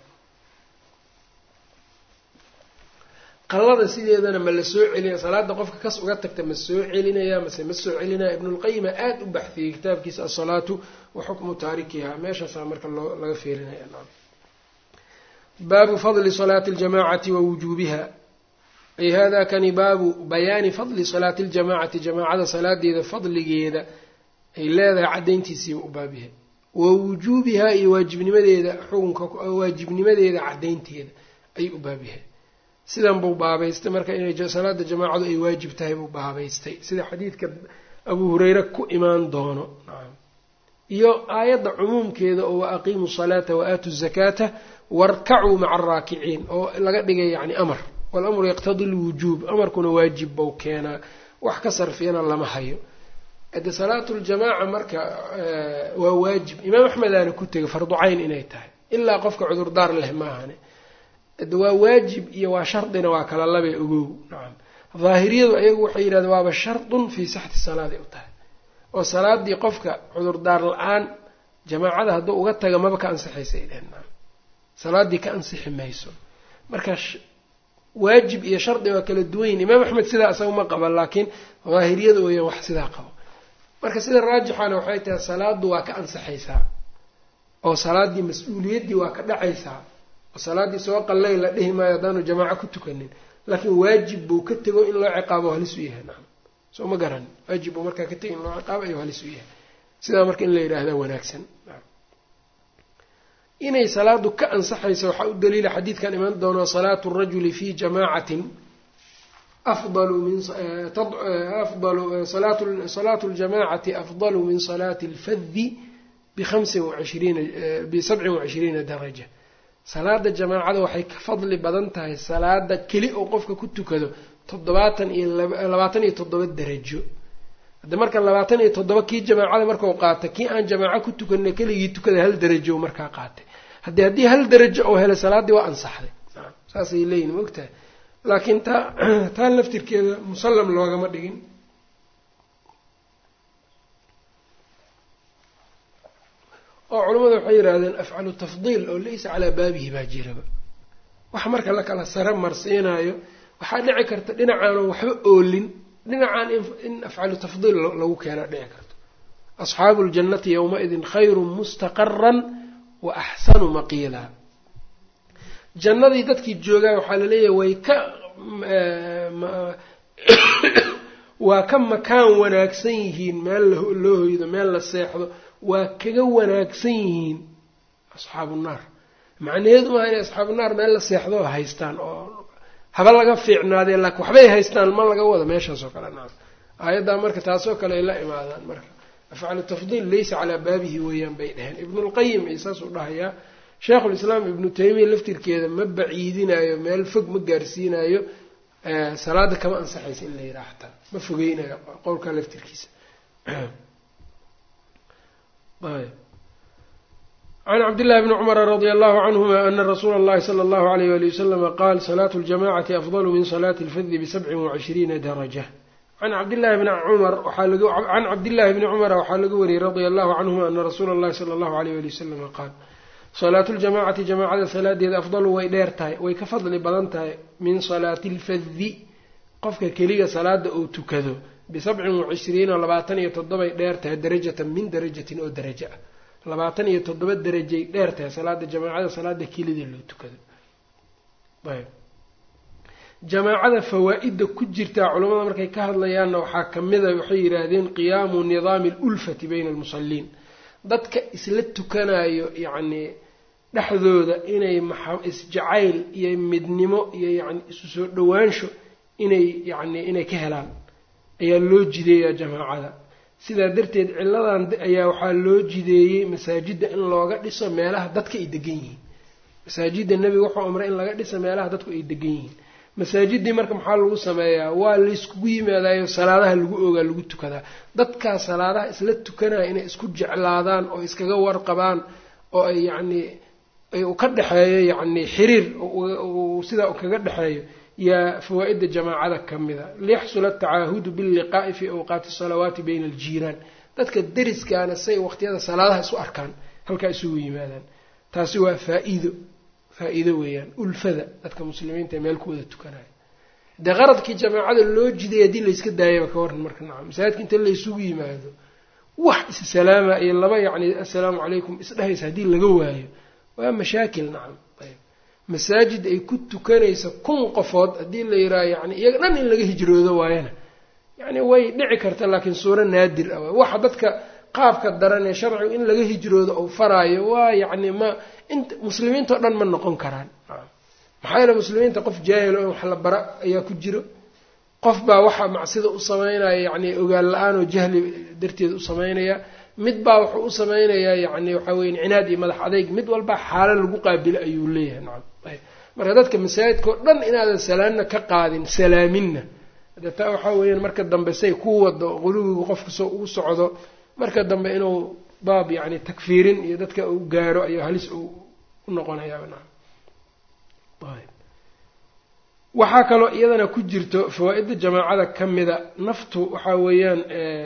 qallada sideedana ma la soo celinaya salaada qofka kas uga tagta ma soo celinaya mase ma soo celinaya ibnulqayima aada u baxfiyey kitaabkiisa asalaatu wa xukmu taarikiha meeshaasaa marka loo laga feerinaya baabu fadli salaati aljamacati wa wujuubiha ay hada kani baabu bayaani fadli salaati aljamacati jamaacada salaadeeda fadligeeda ay leedahay caddayntiisiiba u baabyahay wa wujuubihaa iyo waajibnimadeeda xukunka waajibnimadeeda caddaynteeda ayuu u baabyahay sidan buu baabaystay marka inay salaada jamaacadu ay waajib tahay buu baabaystay sida xadiidka abuu hureyre ku imaan doono nacam iyo aayadda cumuumkeeda oo wa aqiimu salaata wa aatu zakaata warkacuu maca araakiciin oo laga dhigay yacni amar walamru yaqtadi lwujuub amarkuna waajib bou keenaa wax ka sarfiyana lama hayo de salaatu ljamaaca marka waa waajib imaam axmedaana ku tegay fardu cayn inay tahay ilaa qofka cudurdaar leh maahane de waa waajib iyo waa shardina waa kala labee ogow nacam daahiriyadu ayagu waxay yidhahdeen waaba shardun fii saxti salaaday u tahay oo salaadii qofka cudurdaar la-aan jamaacada hadduu uga taga maba ka ansixaysay dhehen nacam salaadii ka ansixi mayso marka waajib iyo shardi waa kala duwanyin imaam axmed sidaa isaga ma qaba laakiin daahiriyada weeyaan wax sidaa qabo marka sida raajixana waxay tahay salaadu waa ka ansaxaysaa oo salaaddii mas-uuliyaddii waa ka dhacaysaa oo salaaddii soo qallay la dhihi maayo haddaanu jamaaco ku tukanin laakiin waajib buu ka tego in loo ciqaabo halis u yahay nacam soo ma garan waajib buu markaa ka tego in loo ciqaabo ayuu halis u yahay sidaa marka in la yidhaahdaa wanaagsan inay salaadu ka ansaxaysa waxaa u daliila xadiidkan iman doono salaatu rajuli fi jamaacatin afdalu min afdalu salaatu ljamacati afdalu min salaati alfadi bihamsin waishriina bisabcin wacishriina daraja salaada jamaacada waxay ka fadli badan tahay salaada keli oo qofka ku tukado toddobaatan iyo labaatan iyo toddoba derajo hadda marka labaatan iyo toddoba kii jamaacada markau qaatay kii aan jamaaco ku tukanay keligii tukada hal derajo markaa qaatay haddii haddii hal derajo oo helay salaaddii waa ansaxday saasay leeyihin maogtahay laakiin taa taa laftirkeeda musallam loogama dhigin oo culimmadu waxay yidhaahdeen afcalu tafdiil oo laysa calaa baabihi baa jiraba waxa marka la kala sare marsiinayo waxaa dhici karta dhinacaanan waxba oolin dhinacaan in afcalu tafdiil lagu keena dhici karto asxaabu ljannati yowmaidin khayrun mustaqaran wa axsanu maqiila jannadii dadkii joogaa waxaa laleeyahay way ka waa ka makaan wanaagsan yihiin meel loo hoydo meel la seexdo waa kaga wanaagsan yihiin asxaabu naar macnaheedu maaha inay asxaabu naar meel la seexdo haystaan oo haba laga fiicnaadeen laakiin waxbay haystaan ma laga wado meeshaas oo kale naam aayaddaa marka taasoo kale ay la imaadaan marka afcalu tafdiil laysa calaa baabihi weeyaan bay dheheen ibnulqayim iyo saasuu dhahayaa sheikhulislaam ibnu taymiya laftirkeeda ma baciidinayo meel fog ma gaarsiinayo salaada kama ansaxaysa in la yidhaha xataa ma fogeynayo qowlka laftirkiisa can cabdillahi bni cumara radia allahu canhuma ana rasuula اllahi sala allahu alayh wali waslama qaal salaatu ljamacati afdalu min salaati اlfadi bisabcin wacishriina daraja can cabdillahi bni cumar can cabdillahi bni cumara waxaa laga wariyey radia allahu canhuma ana rasuula اllahi sala allahu alayh wali wasalama qaal salaatu ljamacati jamaacada salaadeeda afdalu way dheer tahay way ka fadli badan tahay min salaati lfadi qofka keliga salaada uu tukado bisabcin wacishriina labaatan iyo toddobay dheer tahay darajatan min darajatin oo darajo ah labaatan iyo toddoba derajay dheer tahay salaada jamaacada salaada kelida loo tukado ayb jamaacada fawaa-idda ku jirtaa culamada markay ka hadlayaanna waxaa kamida waxay yidhaahdeen qiyaamu nidaami alulfati bayna almusaliin dadka isla tukanayo yacni dhexdooda inay isjacayl iyo midnimo iyo yani isu soo dhowaansho inay yacni inay ka helaan ayaa loo jideeyaa jamaacada sidaa darteed ciladan ayaa waxaa loo jideeyey masaajidda in looga dhiso meelaha dadka ay degan yihiin masaajidda nebiga wuxuu amray in laga dhiso meelaha dadku ay degan yihiin masaajiddii marka maxaa lagu sameeyaa waa layskugu yimaadayo salaadaha lagu ogaa lagu tukadaa dadkaas salaadaha isla tukanaya inay isku jeclaadaan oo iskaga warqabaan oo ay yacni ka dhexeeyo yacni xiriir sidaa kaga dhexeeyo yaa fawaa-idda jamaacada ka mida liyaxsula atacaahudu billiqaa'i fii awqaati salawaati bayna aljiiraan dadka deriskaana say waqtiyada salaadaha isu arkaan halkaa isugu yimaadaan taasi waa faa-iido faa-iido weeyaan ulfada dadka muslimiinta ee meel ku wada tukanaya dee qaradkii jamaacada loo jiday haddii layska daayaba ka waran marka nacam masaajidka inta laysugu yimaado wax issalaama iyo laba yacni assalaamu calaykum isdhehaysa haddii laga waayo waa mashaakil nacam ayb masaajid ay ku tukanaysa kun qofood haddii la yidhaaha yani iyaga dhan in laga hijroodo waayana yacni way dhici karta laakiin suuro naadir ah waxa dadka qaabka daran ee sharcigu in laga hijroodo ou faraayo waa yacni ma int muslimiintao dhan ma noqon karaan maxaa yeele muslimiinta qof jaahilo in wax la bara ayaa ku jiro qof baa waxaa macsida u sameynaya yacni ogaal la-aan oo jahli darteed u sameynaya mid baa wuxuu u sameynayaa yacni waxaa weye cinaad iyo madax adeyg mid walba xaalo lagu qaabilo ayuu leeyahay nacam ayb marka dadka masaajidka oo dhan inaadan salaamna ka qaadin salaaminna de taa waxaa weeyaan marka dambe say ku wado quluwigu qofka soo ugu socdo marka dambe inuu baab yacni takfiirin iyo dadka uu gaaro ayuu halis uu u noqonayaa nacam ayb waxaa kaloo iyadana ku jirto fawaa-idda jamaacada ka mida naftu waxaa weeyaan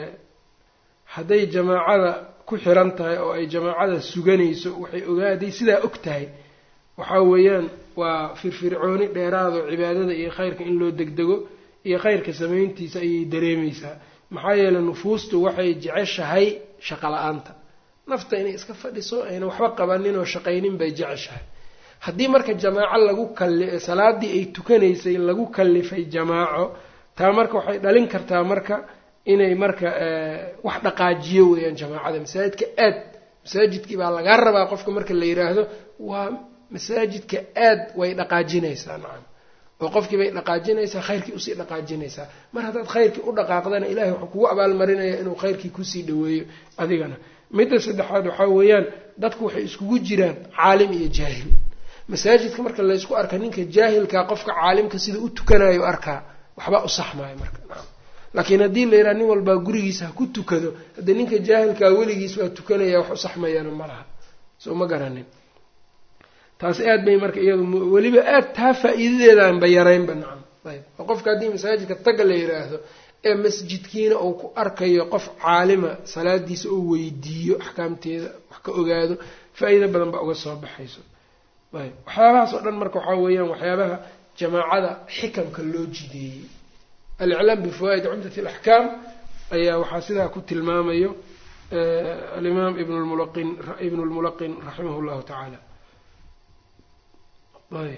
hadday jamaacada ku xiran tahay oo ay jamaacada suganayso waxay ogaaday sidaa og tahay waxaa weeyaan waa firfircooni dheeraado cibaadada iyo khayrka in loo degdego iyo khayrka samayntiisa ayay dareemaysaa maxaa yeeley nufuustu waxay jeceshahay shaqo la-aanta nafta inay iska fadhiso ayna waxba qabanin oo shaqaynin bay jeceshahay haddii marka jamaaco lagu kalli salaadii ay tukanaysay lagu kallifay jamaaco taa marka waxay dhalin kartaa marka inay marka wax dhaqaajiyo weeyaan jamaacada masaajidka aad masaajidkii baa lagaa rabaa qofka marka la yiraahdo waa masaajidka aad way dhaqaajinaysaa nacam oo qofkii bay dhaqaajinaysaa khayrkii usii dhaqaajinaysaa mar haddaad khayrkii u dhaqaaqdana ilahay wuxuu kugu abaalmarinaya inuu khayrkii kusii dhaweeyo adigana midda saddexaad waxaa weeyaan dadku waxay iskugu jiraan caalim iyo jaahil masaajidka marka laysku arka ninka jaahilkaa qofka caalimka sida u tukanayo arkaa waxbaa u saxmaya marka nacam laakiin haddii la yidhaha nin walbaa gurigiisa ha ku tukado haddii ninka jaahilkaa weligiis waa tukanaya wax u saxmayana ma laha soo ma garanin taas aad bay marka iyadu weliba aad taa faa-iidadeedaanba yaraynba nacam ayb oo qofka haddii masaajidka taga la yidhaahdo ee masjidkiina uu ku arkayo qof caalima salaadiisa oo weydiiyo axkaamteeda wax ka ogaado faa-iido badan baa uga soo baxayso ayb waxyaabahaas oo dhan marka waxaa weeyaan waxyaabaha jamaacada xikamka loo jideeyey aliclaam bifawaa'id cumdat alaxkaam ayaa waxaa sidaa ku tilmaamayo alimaam ibn lmulaqin ibn lmulaqin raximah llahu tacaala ayb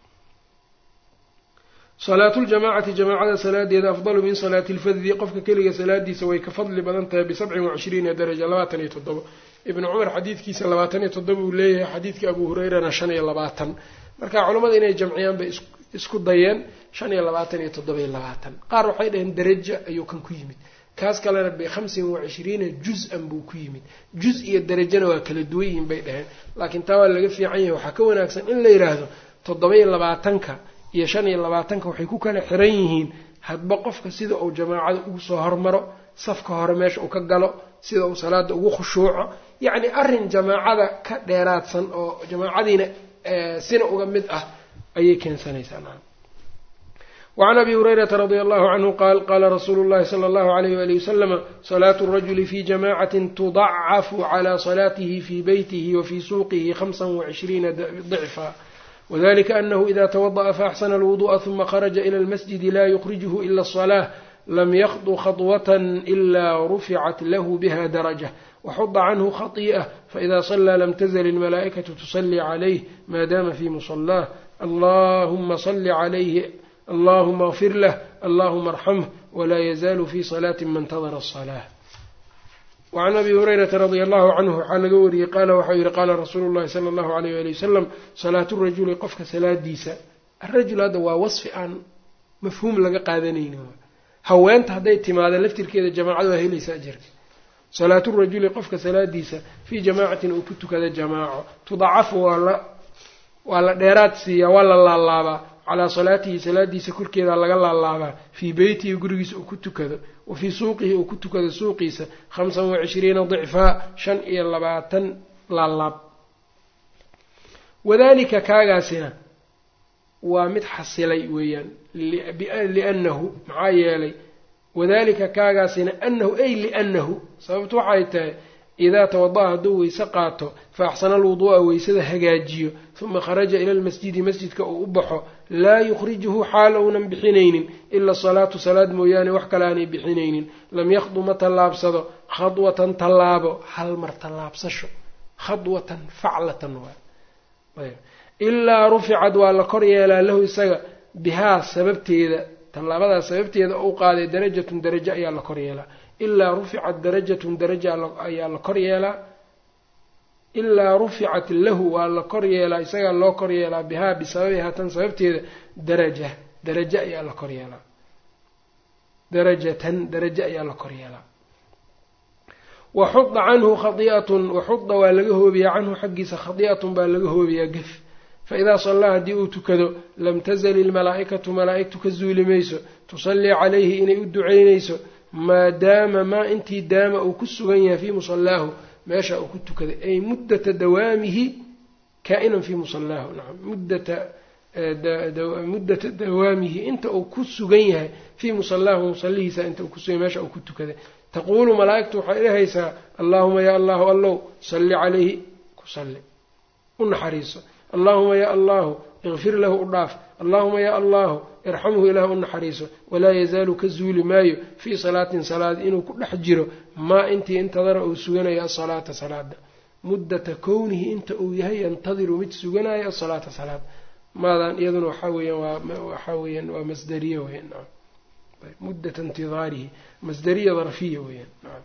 salaatu ljamaacati jamaacada salaadeeda afdalu min salaati lfaddi qofka keliga salaadiisa way ka fadli badan tahay bisabcin wacishriina daraja labaatan iyo toddobo ibnu cumar xadiidkiisa labaatan iyo toddoba uu leeyahay xadiidka abu hureyrana shan iyo labaatan marka culammada inay jamciyaan bay isku dayeen shan iyo labaatan iyo toddoba iyo labaatan qaar waxay dhaheen daraja ayuu kan ku yimid kaas kalena bikhamsin wacishriina juz-an buu ku yimid juz iyo darajana waa kala duwan yihiin bay dhaheen laakiin taa waa laga fiican yahay waxaa ka wanaagsan in la yidhaahdo toddoba iyo labaatanka iyo shan iyo labaatanka waxay ku kala xiran yihiin hadba qofka sida uu jamaacada ugu soo hormaro safka hore meesha uu ka galo sida uu salaada ugu khushuuco yacni arrin jamaacada ka dheeraadsan oo jamaacadiina sina uga mid ah ayay keensanaysaa wacan abi hurayrata radia allahu canhu qaal qaala rasuulu llahi sala allahu alayh wali wasalama salaatu rajuli fi jamacatin tudacafu cala salaatihi fi beytihi wa fi suuqihi hamsa wacishriina dicfa wdlika anahu ida twadaأa faaxsana اlwuduءa ثuma kharaja ilى اlmasjidi la yukrijhu ila الصlaة lam yakdu khaطwaة إla ruficat lahu biha daraجة waxuda canhu khaطiئة faإida صlىa lam tزl اlmalaaئikaةu tuصlي عlayh ma dama fi muصlaah allahuma صl عlayh allahuma اغfir lah allahuma اrxamh wla yzal fi صlaة ma اntadra الصlaة wacan abi hurayrata radia allahu canhu waxaa laga wariyey qaala waxau yihi qaala rasuulu llahi sala allahu alayh wali wasalam salaatu rajuli qofka salaadiisa arajul hadda waa wasfi aan mafhuum laga qaadanaynin haweenta hadday timaada laftirkeeda jamaacada waa helaysa ajarka salaatu rajuli qofka salaadiisa fii jamaacatin uu ku tukada jamaaco tudacafu waa la waa la dheeraad siiyaa waa la laalaabaa calaa salaatihi salaadiisa korkeeda laga laalaabaa fii beytihi gurigiisa uu ku tukado wa fii suuqihi uu ku tukado suuqiisa khamsan wacishriina dicfaa shan iyo labaatan laalaab wadalika kaagaasina waa mid xasilay weeyaan liannahu maxaa yeelay wadalika kaagaasina anahu ay liannahu sababtu waxay tahay idaa tawada-a hadduu weyse qaato fa axsana alwuduu'a weysada hagaajiyo uma kharaja ila lmasjidi masjidka uu u baxo laa yukhrijuhu xaal ounan bixinaynin ila salaatu salaad mooyaane wax kale aanay bixinaynin lam yakhdu ma tallaabsado khadwatan tallaabo hal mar tallaabsasho khadwatan faclatan waay ilaa ruficad waa la kor yeelaa lahu isaga bihaa sababteeda tallaabadaas sababteeda u qaaday darajatun darajo ayaa la kor yeelaa ilaa ruficat darajatun daraja ayaa la kor yeelaa ilaa ruficat lahu waa la kor yeelaa isagaa loo kor yeelaa bihaa bisababihaa tan sababteeda daraja darajo ayaa la kor yeelaa darajatan darajo ayaa la kor yeelaa waxuda canhu khadi'atun waxuda waa laga hoobiyaa canhu xaggiisa khadi'atun baa laga hoobiyaa gef faidaa sallaa haddii uu tukado lam tazal ilmalaa'ikatu malaa'igtu ka zuuli mayso tusallii calayhi inay u ducaynayso maadaama maa intii daama uu ku sugan yahay fii musallaahu meesha uu ku tukaday ay muddata dawaamihi kaa-inan fii musallaahu nacam muddata muddata dawaamihi inta uu ku sugan yahay fii musallaahu musallihiisa inta uu kusugan meesha uu ku tukaday taquulu malaa'igtu waxay dhahaysaa allaahuma yaa allahu allow salli calayhi ku salli u naxariiso allaahuma yaa allahu ikfir lahu u dhaaf allaahuma yaa allahu irxamhu ilaah u naxariiso walaa yazaalu ka zuuli maayo fii salaatin salaad inuu ku dhex jiro maa intii intadara uu suganayo asalaata salaada muddata kownihi inta uu yahay yantadiru mid suganayo asalaata salaad maadan iyaduna waxaa weeyaan waa waxaa weeyaan waa masdariye weyaan naam muddata intidaarihi masdariya darfiya weeyaan naam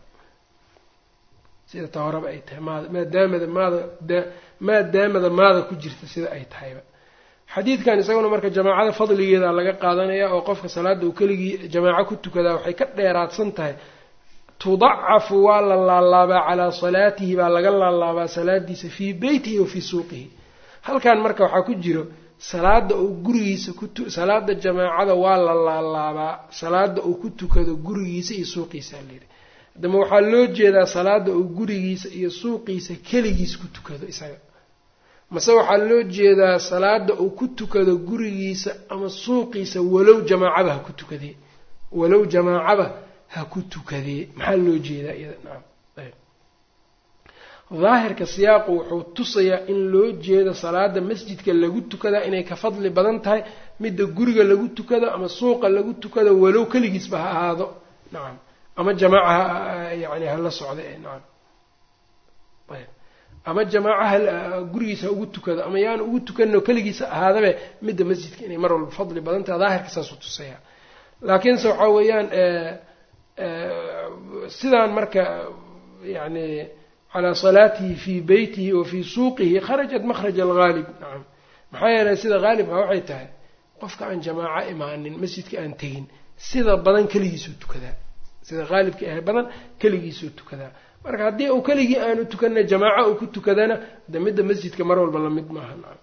sida ta horeba ay tahay maada maadaamada maada maadaamada maada ku jirta sida ay tahayba xadiidkan isaguna marka jamaacada fadligeeda laga qaadanaya oo qofka salaada uu keligii jamaaco ku tukadaa waxay ka dheeraadsan tahay tudacafu waa la laalaabaa calaa salaatihi baa laga laalaabaa salaadiisa fii beytihi wa fii suuqihi halkan marka waxaa ku jiro salaada uu gurigiisa ku salaada jamaacada waa la laalaabaa salaada uu ku tukado gurigiisa iyo suuqiisa layidhi haddama waxaa loo jeedaa salaada uu gurigiisa iyo suuqiisa keligiis ku tukado isaga mase waxaa loo jeedaa salaada uu ku tukado gurigiisa ama suuqiisa walow jamaacaba ha ku tukadee walow jamaacaba ha ku tukadee maxaa loo jeedaa iyada nacam daahirka siyaaqu wuxuu tusayaa in loo jeedo salaada masjidka lagu tukadaa inay ka fadli badan tahay midda guriga lagu tukado ama suuqa lagu tukado walow keligiisba ha ahaado nacam ama jamaaca yani hala socda ee nacam ayb ama jamaacaha gurigiisa ha ugu tukado ama yaan ugu tukanno keligiisa ahaadabe midda masjidka inay mar walba fadli badan tahay daahirka saasuu tusayaa laakiinse waxaa weeyaan sidaan marka yani calaa salaatihi fii beytihi wa fii suuqihi kharajat makhraj alghaalib nacam maxaa yeelay sida haalibka waxay tahay qofka aan jamaaco imaanin masjidka aan tegin sida badan keligiisuu tukadaa sida haalibka ah badan keligiisuu tukadaa marka haddii uu keligii aanu tukanna jamaaco uu ku tukadana de midda masjidka mar walba lamid maaha nacam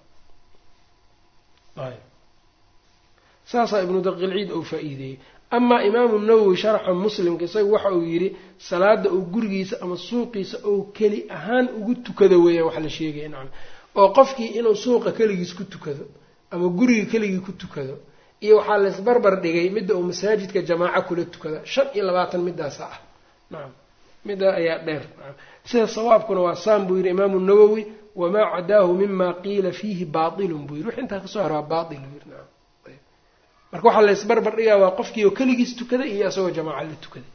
saasaa ibnu daqiilciid uu faa-iideeyey amaa imaamu nawowi sharxa muslimka isagu waxa uu yidhi salaada uu gurigiisa ama suuqiisa ou keli ahaan ugu tukado weeyaan wax la sheegaya nacam oo qofkii inuu suuqa keligiis ku tukado ama guriga keligii ku tukado iyo waxaa laysbarbar dhigay midda uu masaajidka jamaaco kula tukada shan iyo labaatan midaasa ah nacam middaa ayaa dheer nacam sida sawaabkuna waa saan buu yidhi imaamu nawowi wamaa cadaahu mima qiila fiihi baatilun buu yidhi wix intaa kasoo hara waa baatil buu yidhi nacam marka waxaa la ysbarbar dhigaa waa qofkii oo keligiis tukaday iyo isagoo jamaaca la tukaday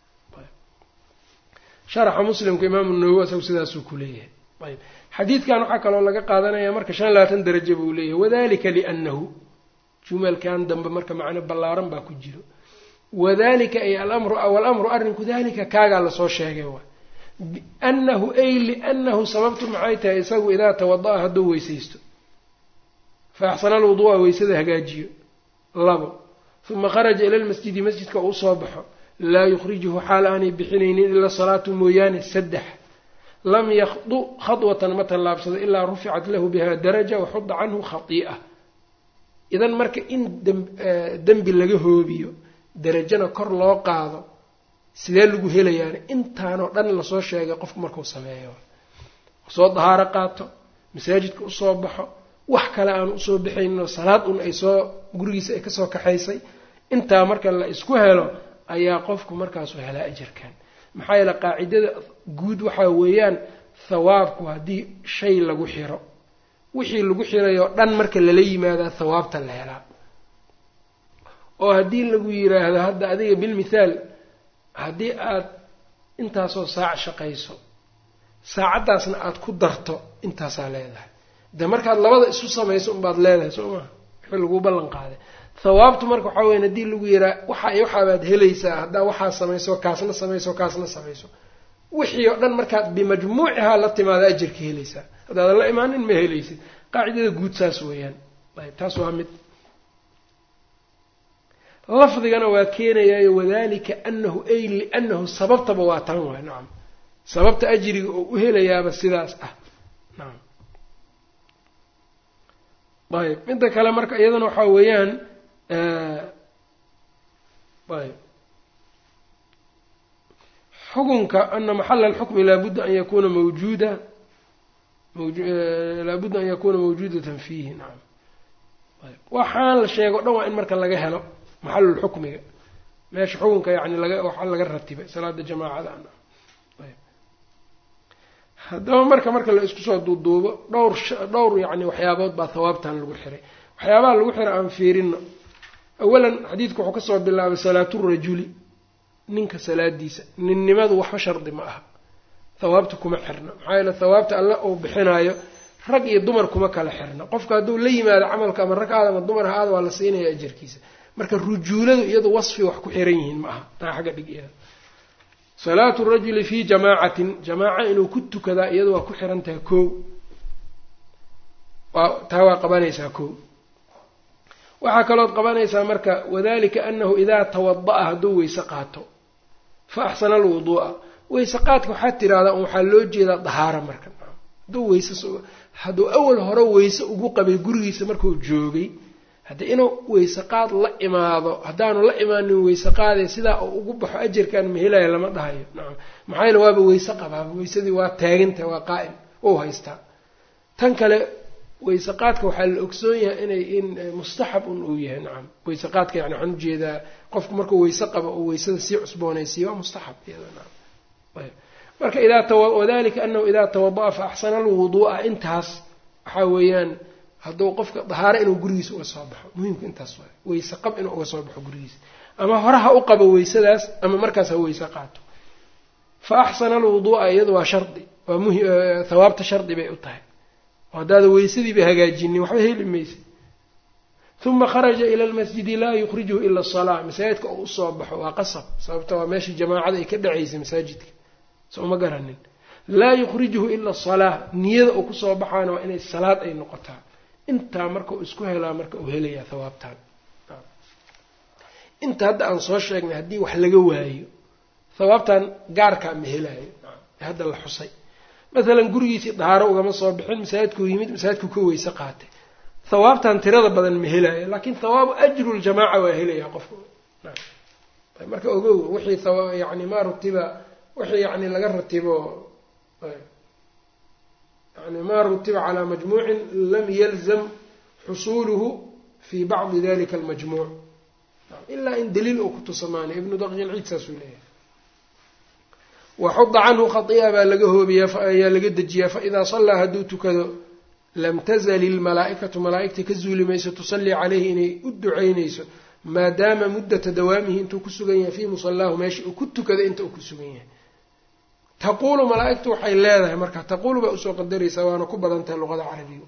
sharaxa muslimka imaamu nawowi isagu sidaasuu ku leeyahay ayb xadiidkan waxaa kaloo laga qaadanaya marka shan labaatan darajo buu leeyahay wadalika liannahu jumalkan dambe marka macno ballaaran baa ku jiro wadalika ay alamru walamru arrinku dalika kaagaa lasoo sheegay waay biannahu ay liannahu sababtu maxay tahay isagu idaa tawada-a hadduu weysaysto fa axsana alwuduu'a weysada hagaajiyo labo uma kharaja ila lmasjidi masjidka uu soo baxo laa yukhrijuhu xaal aanay bixinaynin ila salaatu mooyaane saddex lam yakhdu khadwatan ma tallaabsado ilaa ruficat lahu biha daraja waxudda canhu khatii'a idan marka in dembi laga hoobiyo darajana kor loo qaado sidee lagu helayaani intaanoo dhan lasoo sheegay qofku markuu sameeyo soo dahaaro qaato masaajidka usoo baxo wax kale aan usoo baxayninoo salaad un ay soo gurigiisa ay kasoo kaxaysay intaa marka la isku helo ayaa qofku markaasu helaa ajarkan maxaa yeele qaacidada guud waxaa weeyaan thawaabku haddii shay lagu xiro wixii lagu xirayoo dhan marka lala yimaadaa thawaabta la helaa oo haddii lagu yiraahdo hadda adiga bilmithaal haddii aad intaasoo saac shaqayso saacaddaasna aada ku darto intaasaa leedahay de markaad labada isu samayso unbaad leedahay soo maha wixii laguu ballan qaaday thawaabtu marka waxaa weyan haddii lagu yiraa waxa iyo waxaabaad helaysaa haddaa waxaa samayso kaasna samayso kaasna samayso wixii oo dhan markaad bimajmuucihaa la timaada ajarka helaysaa haddaadan la imaanin ma helaysid qaacidada guud saas weeyaan ayb taas waa mid lafdigana waa keenayaayo wadalika anahu ay lianahu sababtaba waa tan waay nacam sababta ajriga oo u helayaaba sidaas ah nacam ayb midda kale marka iyadana waxaa weeyaan ayb xukunka ana maxala alxukmi laabudda an yakuna mawjuuda laabudda an yakuna mawjuudatan fiihi nacam ayb waxaan la sheego o dhan waa in marka laga helo maxalulxukmiga meesha xukunka yani laga waxa laga ratibay salaada jamaacada ayb haddaba marka marka la isku soo duuduubo dhowr dhowr yani waxyaabood baa thawaabtan lagu xiray waxyaabaha lagu xiray aan fiirino awalan xadiidku wuxuu kasoo bilaabay salaaturajuli ninka salaadiisa ninnimadu waxba shardi ma aha thawaabta kuma xirna maxaa yeele thawaabta alle uu bixinaayo rag iyo dumar kuma kala xirna qofka hadduu la yimaado camalka ama rag aad ama dumar ha aad waa la siinaya ajarkiisa marka rujuuladu iyadu wasfi wax ku xiran yihiin ma aha taa xagga dhig iyada salaatu rajuli fii jamaacatin jamaaca inuu ku tukadaa iyadu waa ku xiran tahay koo waa taa waa qabanaysaa koo waxaa kalood qabanaysaa marka wadalika anahu idaa tawada-a hadduu weyse qaato fa axsana alwuduu'a weyse qaadka waxaad tirahdaa waxaa loo jeedaa dahaara marka hadduu weyse hadduu awal hore weyse ugu qabay gurigiisa markuu joogay haddii inuu weyse qaad la imaado haddaanu la imaanin weyse qaadee sidaa uu ugu baxo ajarkan mahelaya lama dhahayo nacam maxaa yeele waaba weyse qabaaba weysadii waa taaginta waa qaa'im ou haystaa tan kale weyse qaadka waxaa la ogsoon yahay inay in mustaxab un uu yahay nacam weyse qaadka yani waxaan ujeedaa qofku markuu weyse qabo oo weysada sii cusboonaysiiyo waa mustaxab iyada nacam marka idaa wadalika anahu idaa tawada'a fa axsana alwuduu'a intaas waxaa weeyaan hadduu qofka dahaaro inuu gurigiisa uga soo baxo muhiimku intaas waay weyse qab inuu uga soo baxo gurigiisa ama hore ha u qabo weysadaas ama markaas ha weyse qaato fa axsana alwuduu'a iyadu waa shardi waa muhi hawaabta shardi bay u tahay haddaada weysadiiba hagaajinin waxba heli maysa uma kharaja ila lmasjidi laa yukhrijuhu ila asalaa masaajidka oo usoo baxo waa qasab sababta waa meeshii jamaacada ay ka dhacaysay masaajidka soo ma garanin laa yukhrijuhu ila asalaa niyada uu kusoo baxaana waa inay salaad ay noqotaa intaa marka uu isku helaa marka uu helayaa hawaabtaan inta hadda aan soo sheegnay haddii wax laga waayo hawaabtan gaarkaa ma helaayo ee hadda la xusay maalan gurigiisii dahaaro ugama soo bixin masaajidkuu yimid masaajidkuu ka weyse qaatay hawaabtan tirada badan ma helaayo laakiin hawaabu ajru ljamaaca waa helayaa qofku marka ogow wixii yani maa rutiba wixii yani laga ratibo yani maa rutiba calaa majmuucin lam yalzam xusuuluhu fi bacdi dalika almajmuuc ilaa in daliil uu ku tusamaanayo ibnu daqiilciid saasuu leeyahay waxuda canhu khai'a baa laga hoobiyaa ayaa laga dejiyaa faidaa sallaa hadduu tukado lam tazal ilmalaa'ikatu malaa'igta ka zuuli mayso tusallii caleyhi inay u ducaynayso maadaama muddata dawaamihi intuu ku sugan yahay fii musallaahu meesha uu ku tukada inta uu ku sugan yahay taquulu malaa-igtu waxay leedahay marka taquulu baa usoo qadaraysaa waana ku badan tahay luqada carabiga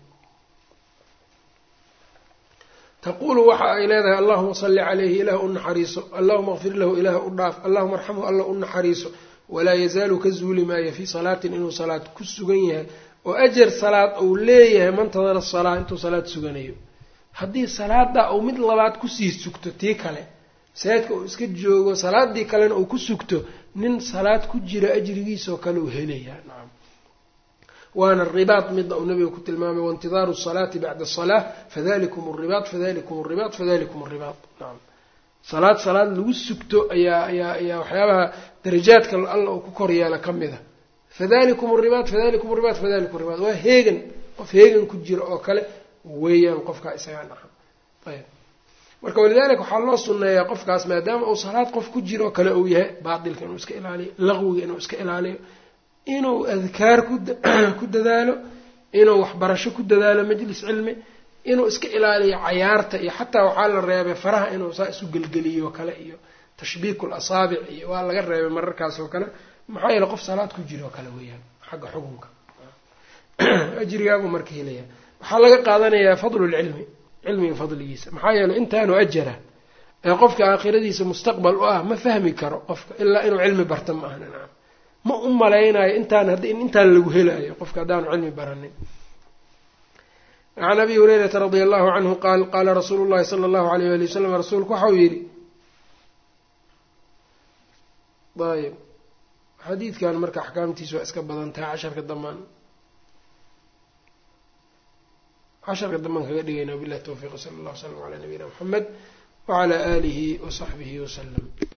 taquulu waxa ay leedahay allahuma salli calayhi ilaah u naxariiso allahuma kfir lahu ilaah u dhaaf allahuma arxamhu alla u naxariiso walaa yazaalu ka zuuli maayo fii salaatin inuu salaad ku sugan yahay oo ajar salaad uu leeyahay mantadara salaa intuu salaad suganayo haddii salaada uu mid labaad kusii sugto tii kale masaajidka uu iska joogo salaadii kalena uu ku sugto nin salaad ku jira ajrigiisoo kale uu helayaa nacam waana ribaad midda uu nabiga ku tilmaamay waintidaaru salaati bacda asalaa fadalikum ribaad fadalikum ribaad fadalikum ribaad nacam salaad salaad lagu sugto ayaa ayaa ayaa waxyaabaha darajaadka alla uu ku kor yeela ka mid a fadalikum ribaad fadalikum ribaad fadalikum ribaad waa heegan qof heegan ku jira oo kale weeyaan qofkaa isagaa nacam ayb marka walidaalika waxaa loo sunneeyaa qofkaas maadaama uu salaad qof ku jiro kale uu yahay baatilka inuu iska ilaaliyo laqwiga inuu iska ilaaliyo inuu adkaar ku dadaalo inuu waxbarasho ku dadaalo majlis cilmi inuu iska ilaaliyo cayaarta iyo xataa waxaa la reebay faraha inuu saa isu gelgeliyo kale iyo tashbiiku lasaabic iyo waa laga reebay mararkaas oo kale maxaa yeele qof salaad ku jiro kale weeyaan xagga xukunka ajrigaabu marka helaya waxaa laga qaadanayaa fadlulcilmi cilmiga fadligiisa maxaa yeeley intaanu ajara ee qofka aakhiradiisa mustaqbal u ah ma fahmi karo qofka ilaa inuu cilmi barta ma ahna nacam ma u malaynayo intaan hadd intaan lagu helayo qofka haddaanu cilmi baranin can abi hurayrata radia allahu canhu qaal qaala rasuulu llahi sala allahu alayh wali wasalam rasuulku waxau yidhi ayb xadiidkan marka axkaamtiisa waa iska badan tahay casharka damaan casharka dambaan kaga dhigayna wabillahi towfiiq sala allah w slam calaa nabiyina muxamed wacalaa aalihi wasaxbihi wasalam